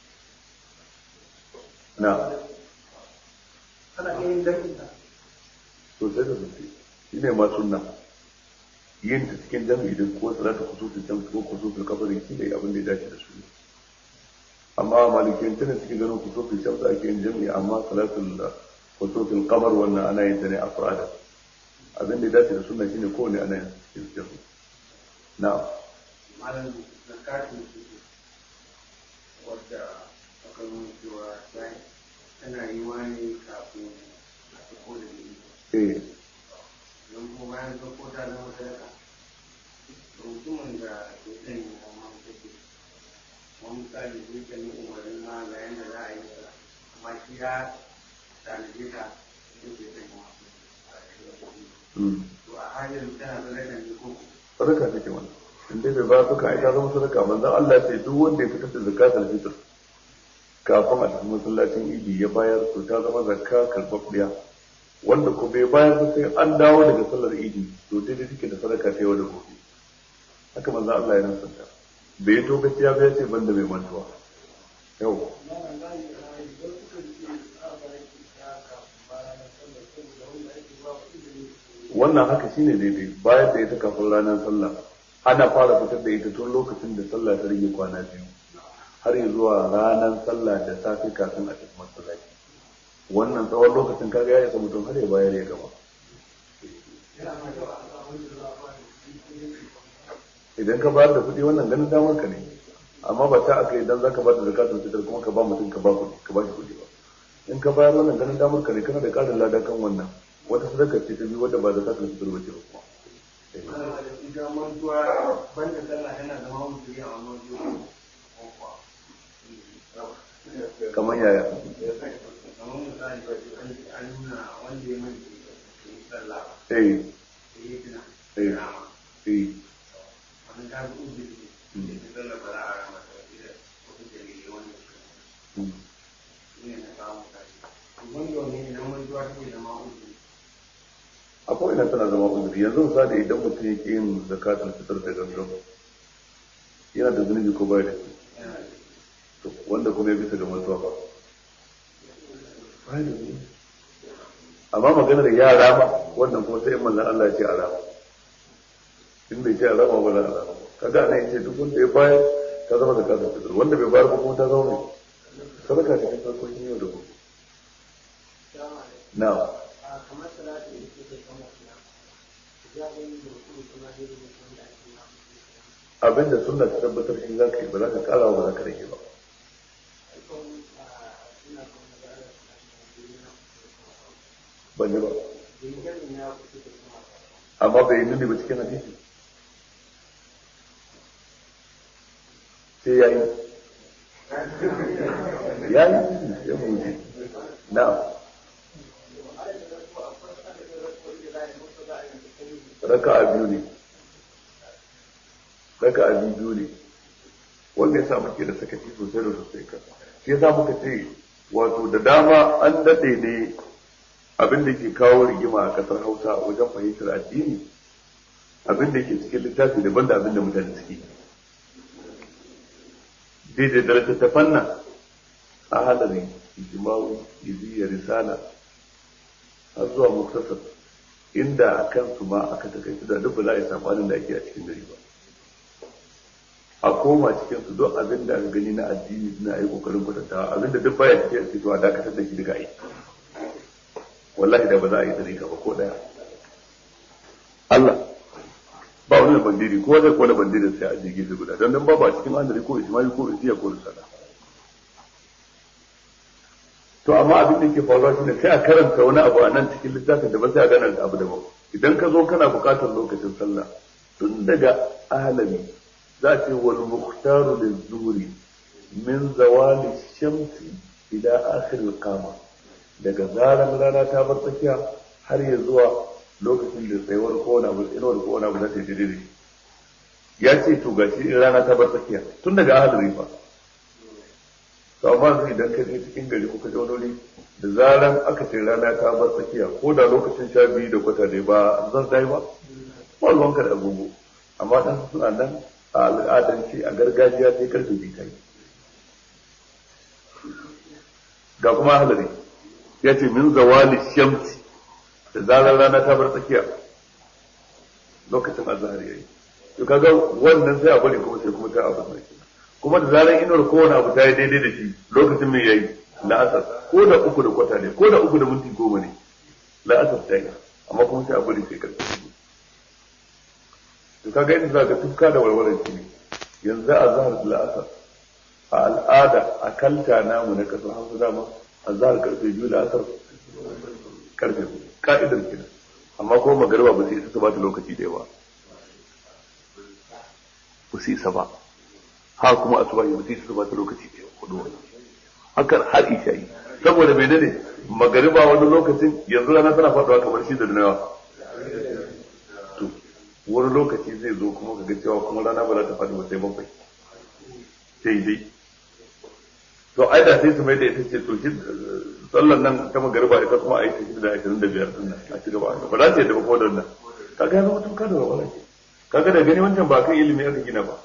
na ana iya yin jami'a to sai da sosai shi ne ma sunna yin ta cikin jami'i din ko salatu kusutul jami'i ko kusutul kabari shi ne abin da ya dace da su amma malikin tana cikin ganin kusutul jami'i ake yin jami'i amma salatul kusutul kamar wannan ana yin ta ne afrada abin da ya dace da sunna shine kowane ana yin cikin jami'i na'am malam zakatun su wadda aka nuna cewa tana yi wani kafin a sako da ni eh don kuma bayan sako ta zama sadaka to mutumin da ke zan yi amma take wani misali zai kan yi umarnin ma ga yadda za a yi ta amma shi ya tanaje ta zai ke zan yi mm. to a hanyar tana sadaka ne ko sadaka take wannan in dai bai ba suka ai ta zama sadaka manzon Allah ya ce duk wanda ya fitar da zakatul fitr kafin a tafi masallacin idi ya bayar to ta zama zakka karɓaɓɓiya wanda ko bai bayar ba sai an dawo daga sallar idi to daidai take da sadaka ta yau da gobe haka manzon Allah ya nasanta bai yi tokaci ya bai ce banda mai mantuwa yau wannan haka shine daidai bayar da ita kafin ranar sallah ana fara fitar da ita tun lokacin da sallah ta rage kwana biyu har yi zuwa ranar sallah da safe kafin a tafi masallaci wannan tsawon lokacin kaga ya isa mutum har ya bayar ya gama idan ka bayar da kuɗi wannan ganin damar ka ne amma ba ta aka idan zaka ba da zakatun fitar kuma ka ba mutum ka ba kuɗi ka ba shi kuɗi ba in ka bayar wannan ganin damar ka ne kana da ƙarin lada kan wannan wata sadaka ce ta biyu wadda ba zakatun fitar ba ce ba kuma ita mantuwa banda sallah yana zama wuturi a wannan zuwa kamar yaya kamar misali an nuna wanda ya manta da yi sallah ba eh da yi tuna eh rama eh wani ta ga uzuri ne da sallah ba za a rama ta wasu da wasu dalilai wanda su mm. ne na samu kashi wanda wani ne na mantuwa take zama uzuri akwai ina tana zama uzuri yanzu misali idan mutum ya ƙi yin zakatul fitar da gangan yana da zunubi ko bai da shi yana da to wanda kuma ya bisa ga mantuwa ba bai da zunubi amma maganar yara ba wannan kuma sai in manzon Allah ya ce a rama in bai ce a rama ba za a rama kaga ana yace duk wanda ya bayar ta zama zakatul fitar wanda bai bayar ba kuma ta zama mai sadaka cikin farkokin yau da gobe na'am kamar salatu da ke kai kamar suna ya ga yin da kuma kuma da yin da ake yi abinda sunna ta tabbatar shi za ka yi ba za ka kara ba za ka rage ba ban ji ba amma bai nuni ba cikin hadisi sai ya yi ya yi ya buji na raka'a biyu ne raka'a biyu ne wanda ya sa muke da sakaci sosai da sosai ka shi yasa muka ce wato da dama an daɗe ne abin da ke kawo rigima a ƙasar hausa wajen fahimtar addini abin da ke cikin littafi daban da abin da mutane suke daidai da littattafan nan a halari ijimawu iziya risala har zuwa muktasar inda a kansu ma aka takaitu da duk ba za a yi sabanin da ake a cikin gari ba a koma cikin su don abin da aka gani na addini suna yi kokarin kwatantawa abin da duk baya cikin a cikin a dakatar da shi daga aiki wallahi da ba za a yi tsarika ba ko daya Allah ba wani da bandiri ko zai kona bandirin sai a je gefe guda don dan ba ba cikin andari ko ijma'i ko isiya ko risala to amma abin da yake faruwa shine sai a karanta wani abu a nan cikin littafin da ba sai a gana da abu da ba idan ka zo kana buƙatar lokacin sallah tun daga ahalami za ce wal muhtaru lizuhri min zawali shamsi ila akhir al-qama daga zaran rana ta bar tsakiya har ya zuwa lokacin da tsayuwar kowane abu inuwar kowane abu za ta yi daidai ya ce to gashi in rana ta bar tsakiya tun daga ahalari fa to amma sai idan ka je cikin gari ko ka je wani wuri da zaran aka ce rana ta bar tsakiya ko da lokacin sha biyu da kwata ne ba zan dai ba ba ruwanka da agogo amma dan suna nan a al'adance a gargajiya sai karfe biyu ta yi ga kuma halari ya ce min zawali shamsi da zarar rana ta bar tsakiya lokacin azhar yayi to kaga wannan sai a bari kuma sai kuma ta abu mai kuma da zarar inuwar kowane abu ta yi daidai da shi lokacin mai yayi la'asar ko da uku da kwata ne ko da uku da minti goma ne la'asar ta yi amma kuma sai a bari sai karfe to kaga yadda za ka tufka da walwalar shi ne yanzu a zahar da la'asar a al'ada a kalta namu na kasar hausa dama a zahar karfe biyu la'asar karfe ka'idar kenan amma kuma magariba ba su isa su ba ta lokaci da yawa ba su isa ba ha kuma asuba ba su isa su ba ta lokaci da yawa kudu wani hakan har isha yi saboda mai ne magariba wani lokacin yanzu rana tana faɗuwa kamar shi da nawa to wani lokaci zai zo kuma ka ga cewa kuma rana ba za ta faɗi ba sai bakwai sai dai to ai da sai su mai da ita ce to shi sallan nan ta magariba ita kuma a yi ta shida da ashirin da biyar din nan a ci gaba ba za ta yadda ba ko da nan kaga ya zama tuka da wala ke kaga da gani wancan ba kan ilimi aka gina ba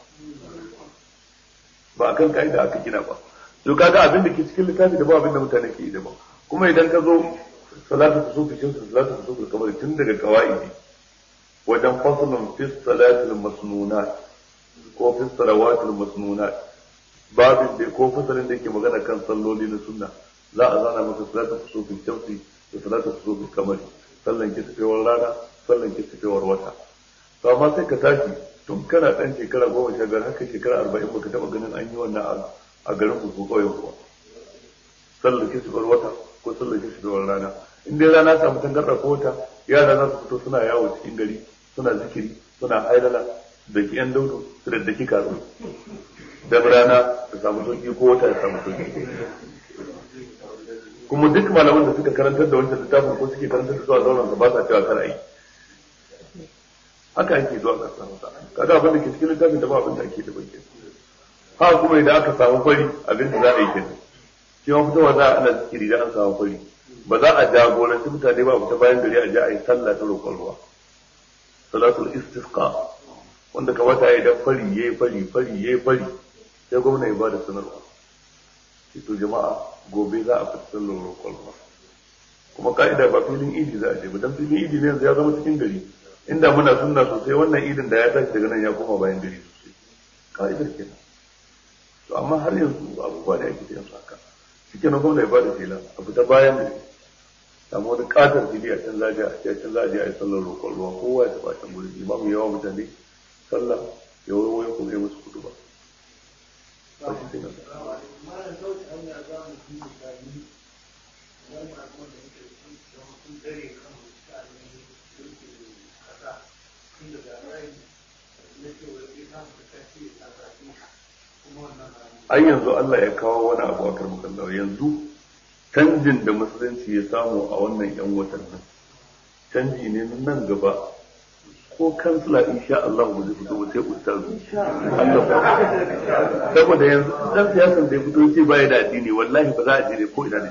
ba akan ka'ida aka gina ba to kaga abin da ke cikin littafi da ba abin da mutane ke yi da ba kuma idan ka zo salatu ta sufi shin salatu ta sufi kamar tun daga qawaidi wajen faslun fi salatil masnunat ko fi salawatil masnunat babin da ko fasalin da yake magana kan salloli na sunna za a zana maka salatu kusufin shamsi da salatu kusufin kamari sallan kisfewar rana sallan kisfewar wata to amma sai ka tashi tun kana dan shekara goma sha biyar haka shekara arba'in baka taba ganin an yi wannan a garin ku ko kauyen kuwa sallan kisfewar wata ko sallan kisfewar rana in dai rana samu tangarda ko wata yara za su fito suna yawo cikin gari suna zikiri suna hailala da ki yan daudu su da daki karu dan rana ta samu sauki ko wata ya samu sauki kuma duk malaman da suka karantar da wancan littafin ko suke karantar da zuwa zauren ba sa cewa kar yi haka ake zuwa kasar Hausa kaga abin da ke cikin littafin da ba abin da ake da bakin ha kuma idan aka samu fari abin da za a yi kenan shi ma fitowa za a ana zikiri da an samu fari ba za a jagoranci mutane ba fita bayan gari a je a yi sallah ta roƙon ruwa salatul istisqa wanda kamata ya idan fari yayi fari fari yayi fari sai gwamna ya bada sanarwa to jama'a gobe za a fita sallar roƙon ruwa kuma ka'ida ba filin idi za a je ba dan filin idi ne yanzu ya zama cikin gari inda muna sunna sosai wannan idin da ya tashi daga nan ya koma bayan gari sosai ka'idar kenan to amma har yanzu abubuwa da ake yanzu haka cikin na gwamna ya bada fila a fita bayan gari samu wani katar fili a can zaje a can zaje a yi sallar roƙon ruwa kowa ya taɓa can gurin imamu yawa mutane sallah ya wani kuma ya musu kudu ba ai yanzu Allah ya kawo wani abu a karmakallah yanzu canjin da musulunci ya samu a wannan yan watan nan canji ne nan gaba ko kansila insha Allah ba zai fito ba sai ustazu Allah saboda yanzu dan siyasan da ya fito ce baya da addini wallahi ba za a jire ko ina ne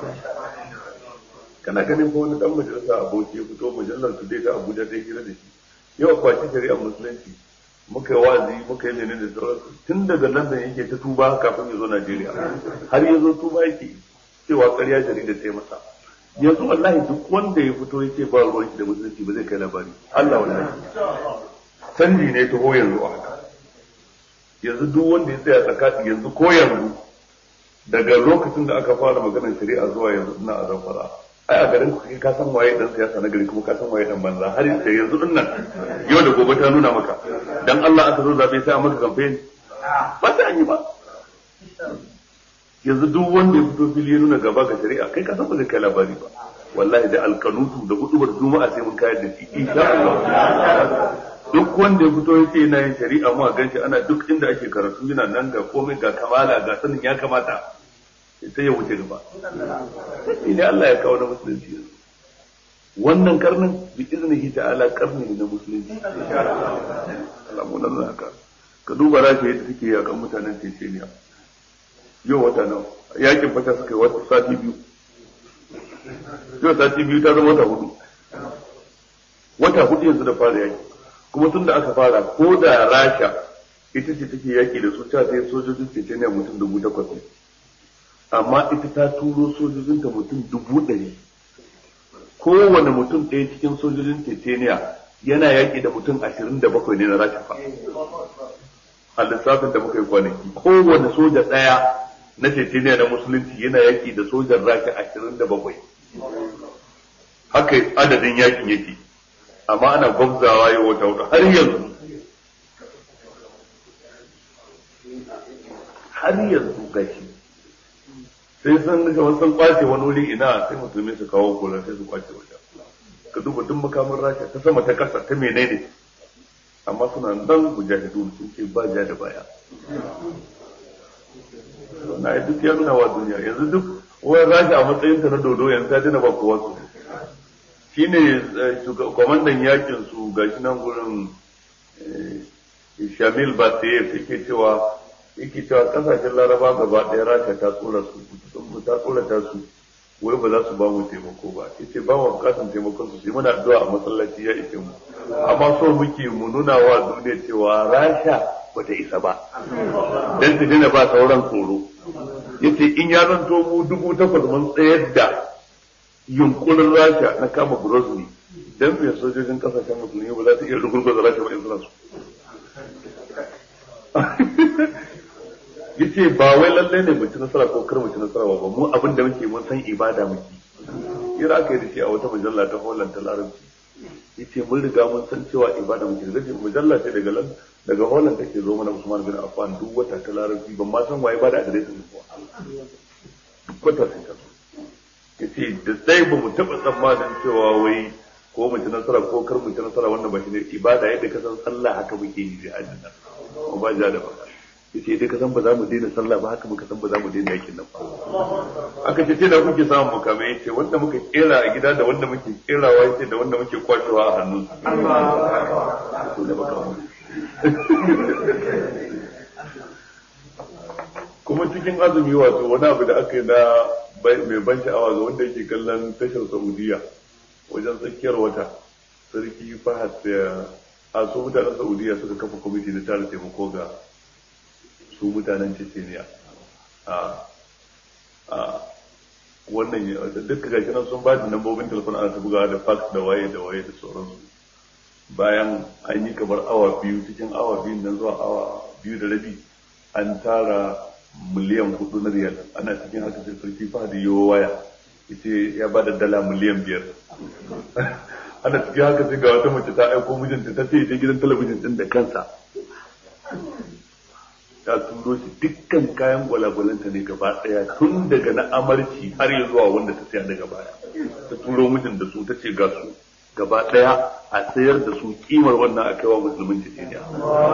kana ganin ko wani dan majalisa aboki ya fito majalar su dai ta Abuja ta hira da shi yau kwaci shari'a musulunci muka yi wazi muka yi menene da sauransu tun daga London yake ta tuba kafin ya zo Najeriya har ya zo tuba yake cewa ƙarya jarida ta yi masa yanzu wallahi duk wanda ya fito yake ba ruwan shi da musulunci ba zai kai labari Allah wallahi canji ne taho yanzu a haka yanzu duk wanda ya tsaya tsakani yanzu ko yanzu daga lokacin da aka fara maganar shari'a zuwa yanzu ina a zamfara ai a garin ku ka san waye dan siyasa na gari kuma ka san waye dan banza har sai yanzu din nan yau da gobe ta nuna maka dan Allah aka zo zabe sai a maka campaign ba sai an yi ba yanzu duk wanda ya fito fili ya nuna gaba ga shari'a kai ka san ba zai kai labari ba wallahi da alkanutu da hudubar juma'a sai mun kayar da shi insha Allah duk wanda ya fito yace yana yin shari'a mu a ganshi ana duk inda ake karatu yana nan ga komai ga kamala ga sanin ya kamata sai ya wuce gaba sai ne Allah ya kawo na musulunci yanzu wannan karnin bi iznihi ta'ala karni ne na musulunci alamun nan haka ka duba rashi yadda take yakan mutanen Chechnya yau wata nawa yakin fata suka yi wata sati biyu yau sati biyu ta zama wata hudu wata hudu yanzu da fara yaki kuma tun da aka fara ko da rasha ita ce take yaki da su ta sai sojojin Chechnya mutum dubu takwas ne amma ita ta turo sojojinta mutum dubu ɗari kowane mutum ɗaya cikin sojojin Chechnya yana yaƙi da mutum ashirin da bakwai ne na rasha fa a lissafin da muka yi kwanaki kowane soja ɗaya na Chechnya na musulunci yana yaƙi da sojan rasha ashirin da bakwai haka adadin yakin yake amma ana gwamzawa yau wata wata har yanzu har yanzu gashi sai sun ga sun kwace wani wuri ina sai musulmi su kawo kula sai su kwace wajen ka duba duk makamin rasha ta sama ta kasa ta menene amma suna nan mujahidun sun ce ba ja da baya na yi duk ya nuna wa duniya yanzu duk wani rasha a matsayinta na dodo yanzu ta dina ba kowa su shi ne kwamandan yakin su ga shi nan gurin shamil basayev yake cewa yake cewa kasashen laraba gaba ɗaya rasha ta tsora su ta tsorata su wai ba za su ba mu taimako ba yace ba mu bukatan taimakon su sai muna addu'a a masallaci ya ishe mu amma so muke mu nuna wa duniya cewa rasha bata isa ba dan su dina ba sauran tsoro yace in ya zanto mu dubu takwas mun tsayar da yunkurin rasha na kama Grozny dan me sojojin kasashen musulmi ba za su iya rugurguza rasha ba in suna so yace ba wai lalle ne mu ci nasara ko kar mu ci nasara ba mu abin da muke mun san ibada muke kira aka yi da shi a wata mujalla ta Holland ta Larabci yace mun riga mun san cewa ibada muke da ce mujalla ce daga lan daga Holland take zo mana Usman bin Affan duk wata ta Larabci ban ma san waye ba da adireshin ko duk wata sai ta yace da sai ba mu taba tsammanin cewa wai ko mu ci nasara ko kar mu ci nasara wannan ba shi ne ibada yadda ka san sallah haka muke yi jihadin nan ba ja da ba yace dai ka san ba za mu daina sallah ba haka muka san ba za mu daina yakin nan ba aka ce da kuke samun mukamai yace wanda muka kera a gida da wanda muke kerawa yace da wanda muke kwashewa a hannun su da kuma cikin azumi wato wani abu da aka yi na mai ban sha'awa ga wanda yake kallon tashar saudiya wajen tsakiyar wata sarki fahad da a su mutanen saudiya suka kafa kwamiti na tara taimako ga su mutanen Chechnya a a wannan duka gashi nan sun ba da lambobin telefon ana ta bugawa da fax da waye da waye da sauransu bayan an yi kamar awa biyu cikin awa biyu nan zuwa awa biyu da rabi an tara miliyan hudu na riyal ana cikin haka sai sarki fahadi yiwo waya yace ya ba da dala miliyan biyar ana cikin haka sai ga wata mace ta aiko mijinta ta ce ta gidan talabijin din da kansa ta turo shi dukkan kayan gwalagwalanta ne gaba daya tun daga na amarci har ya zuwa wanda ta saya daga baya ta turo mijin da su ta ce ga su gaba daya a sayar da su kimar wannan a kaiwa musulmin Chechnya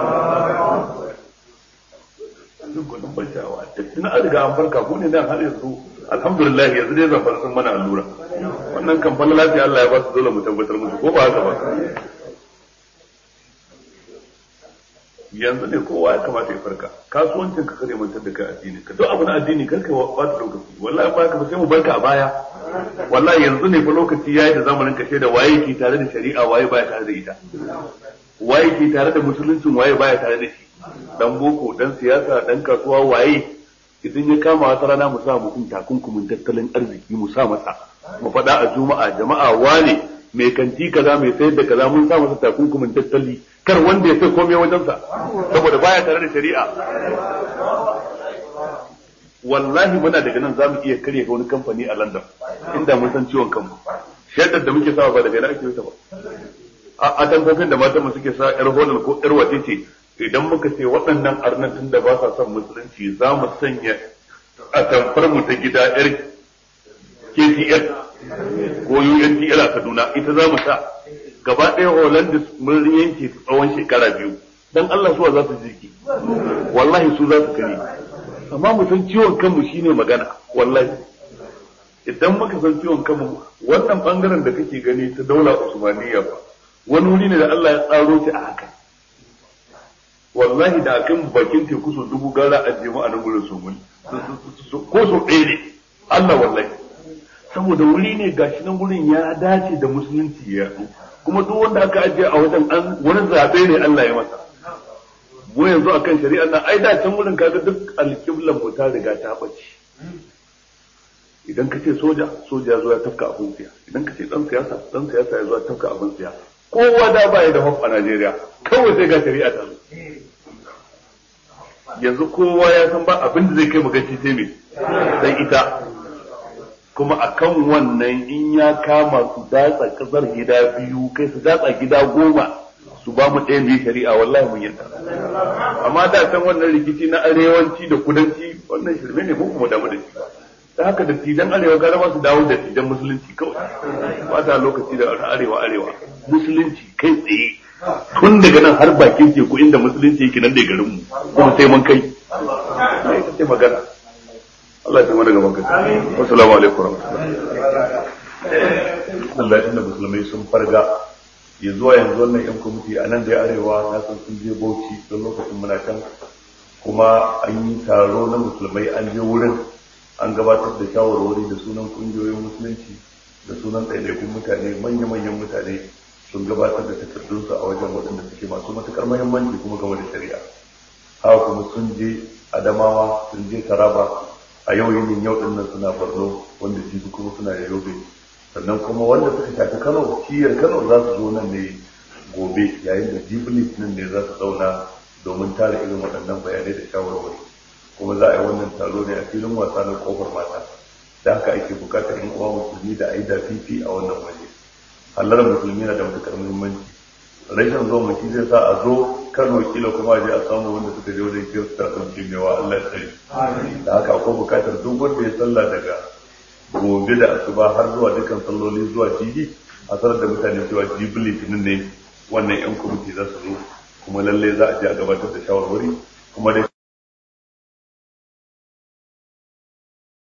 duk gudun bacawa da tun an riga an farka ko ne nan har yanzu alhamdulillah yanzu dai zan fara sun mana allura wannan kan falla lafiya Allah ya ba su dole mu tabbatar musu ko ba haka ba yanzu ne kowa ya kamata ya farka kasuwancin ka kare mantar da kai addini ka duk abin addini kar ka bata lokaci wallahi ba ka sai mu barka a baya wallahi yanzu ne fa lokaci yayi da zamanin ka da waye ke tare da shari'a waye baya tare da ita waye ke tare da musuluncin waye baya tare da shi dan boko dan siyasa dan kasuwa waye idan ya kama wata rana mu sa mutum takunkumin tattalin arziki mu sa masa mu faɗa a juma'a jama'a wane mai kanti kaza mai sayar da kaza mun sa masa takunkumin tattali kar wanda ya sai komai wajensa saboda baya tare da shari'a wallahi muna daga nan zamu iya karya ga wani kamfani a London inda mun san ciwon kanmu shaidar da muke sawa ba daga nan ake yi ba a tamfofin da matan mu suke sa yar holal ko yar wace ce idan muka ce waɗannan arnatin da ba sa son musulunci za mu sanya a tamfar mu ta gida yar KTL ko UNTL a Kaduna ita za mu sa gaba ɗaya Hollandis mun yanke tsawon shekara biyu dan Allah suwa za su jirgi wallahi su za su kare amma mu san ciwon kanmu shine magana wallahi idan muka san ciwon kanmu wannan bangaren da kake gani ta daula Usmaniyya ba wani wuri ne da Allah ya tsaro shi a haka wallahi da akan bakin teku so dubu gara a jema a nan gurin su mun ko so ɗaya ne Allah wallahi saboda wuri ne gashi nan gurin ya dace da musulunci ya kuma duk wanda aka ajiye a wajen an wani zabe ne Allah ya masa mu yanzu akan shari'ar nan ai da can wurin kaga duk alƙiblan mu ta riga ta bace idan ka ce soja soja ya zo ya tafka abin siya idan ka ce dan siyasa dan siyasa ya zo ya tafka abin siya kowa da baya da hof a Najeriya kawai sai ga shari'a ta yanzu kowa ya san ba abin da zai kai magaci sai me sai ita kuma akan wannan in ya kama su datsa kasar gida biyu kai su datsa gida goma su ba mu ɗayan biyu shari'a wallahi mun yadda amma da san wannan rikici na arewanci da kudanci wannan shirme ne mun kuma damu da shi da haka da tijan arewa gara ba su dawo da tijan musulunci kawai ba ta lokaci da arewa arewa musulunci kai tsaye tun daga nan har bakin teku inda musulunci yake nan da garin mu kuma sai mun kai sai magana Allah ya mana gaban kai assalamu alaikum Allah inda musulmai sun farga ya zuwa yanzu wannan yan kwamiti a nan da arewa na san sun je bauchi don lokacin muna can kuma an yi taro na musulmai an je wurin an gabatar da shawarwari da sunan kungiyoyin musulunci da sunan ɗaiɗaikun mutane manya-manyan mutane sun gabatar da takardunsu a wajen waɗanda suke masu matuƙar muhimmanci kuma game da shari'a haka kuma sun je adamawa sun je taraba a yau yinin yau ɗin nan suna borno wanda jibi kuma suna yobe sannan kuma wanda suka shafi kano shiyar kano za su zo nan ne gobe yayin da jibilis nan ne za su zauna domin tara irin waɗannan bayanai da shawarwari kuma za a yi wannan taro ne a filin wasa na kofar mata da haka ake bukatar yin uwa musulmi da aida fifi a wannan waje hallar musulmi na da matukar muhimmanci rashin zo mutum zai sa a zo kano kila kuma a je a samu wanda suka je wajen kirista sun ce mewa Allah ya tsare da haka akwai bukatar duk wanda ya sallah daga gobe da asuba har zuwa dukkan salloli zuwa jibi a sanar da mutane cewa jibi litinin ne wannan yan kwamiti za su zo kuma lallai za a je a gabatar da shawarwari kuma dai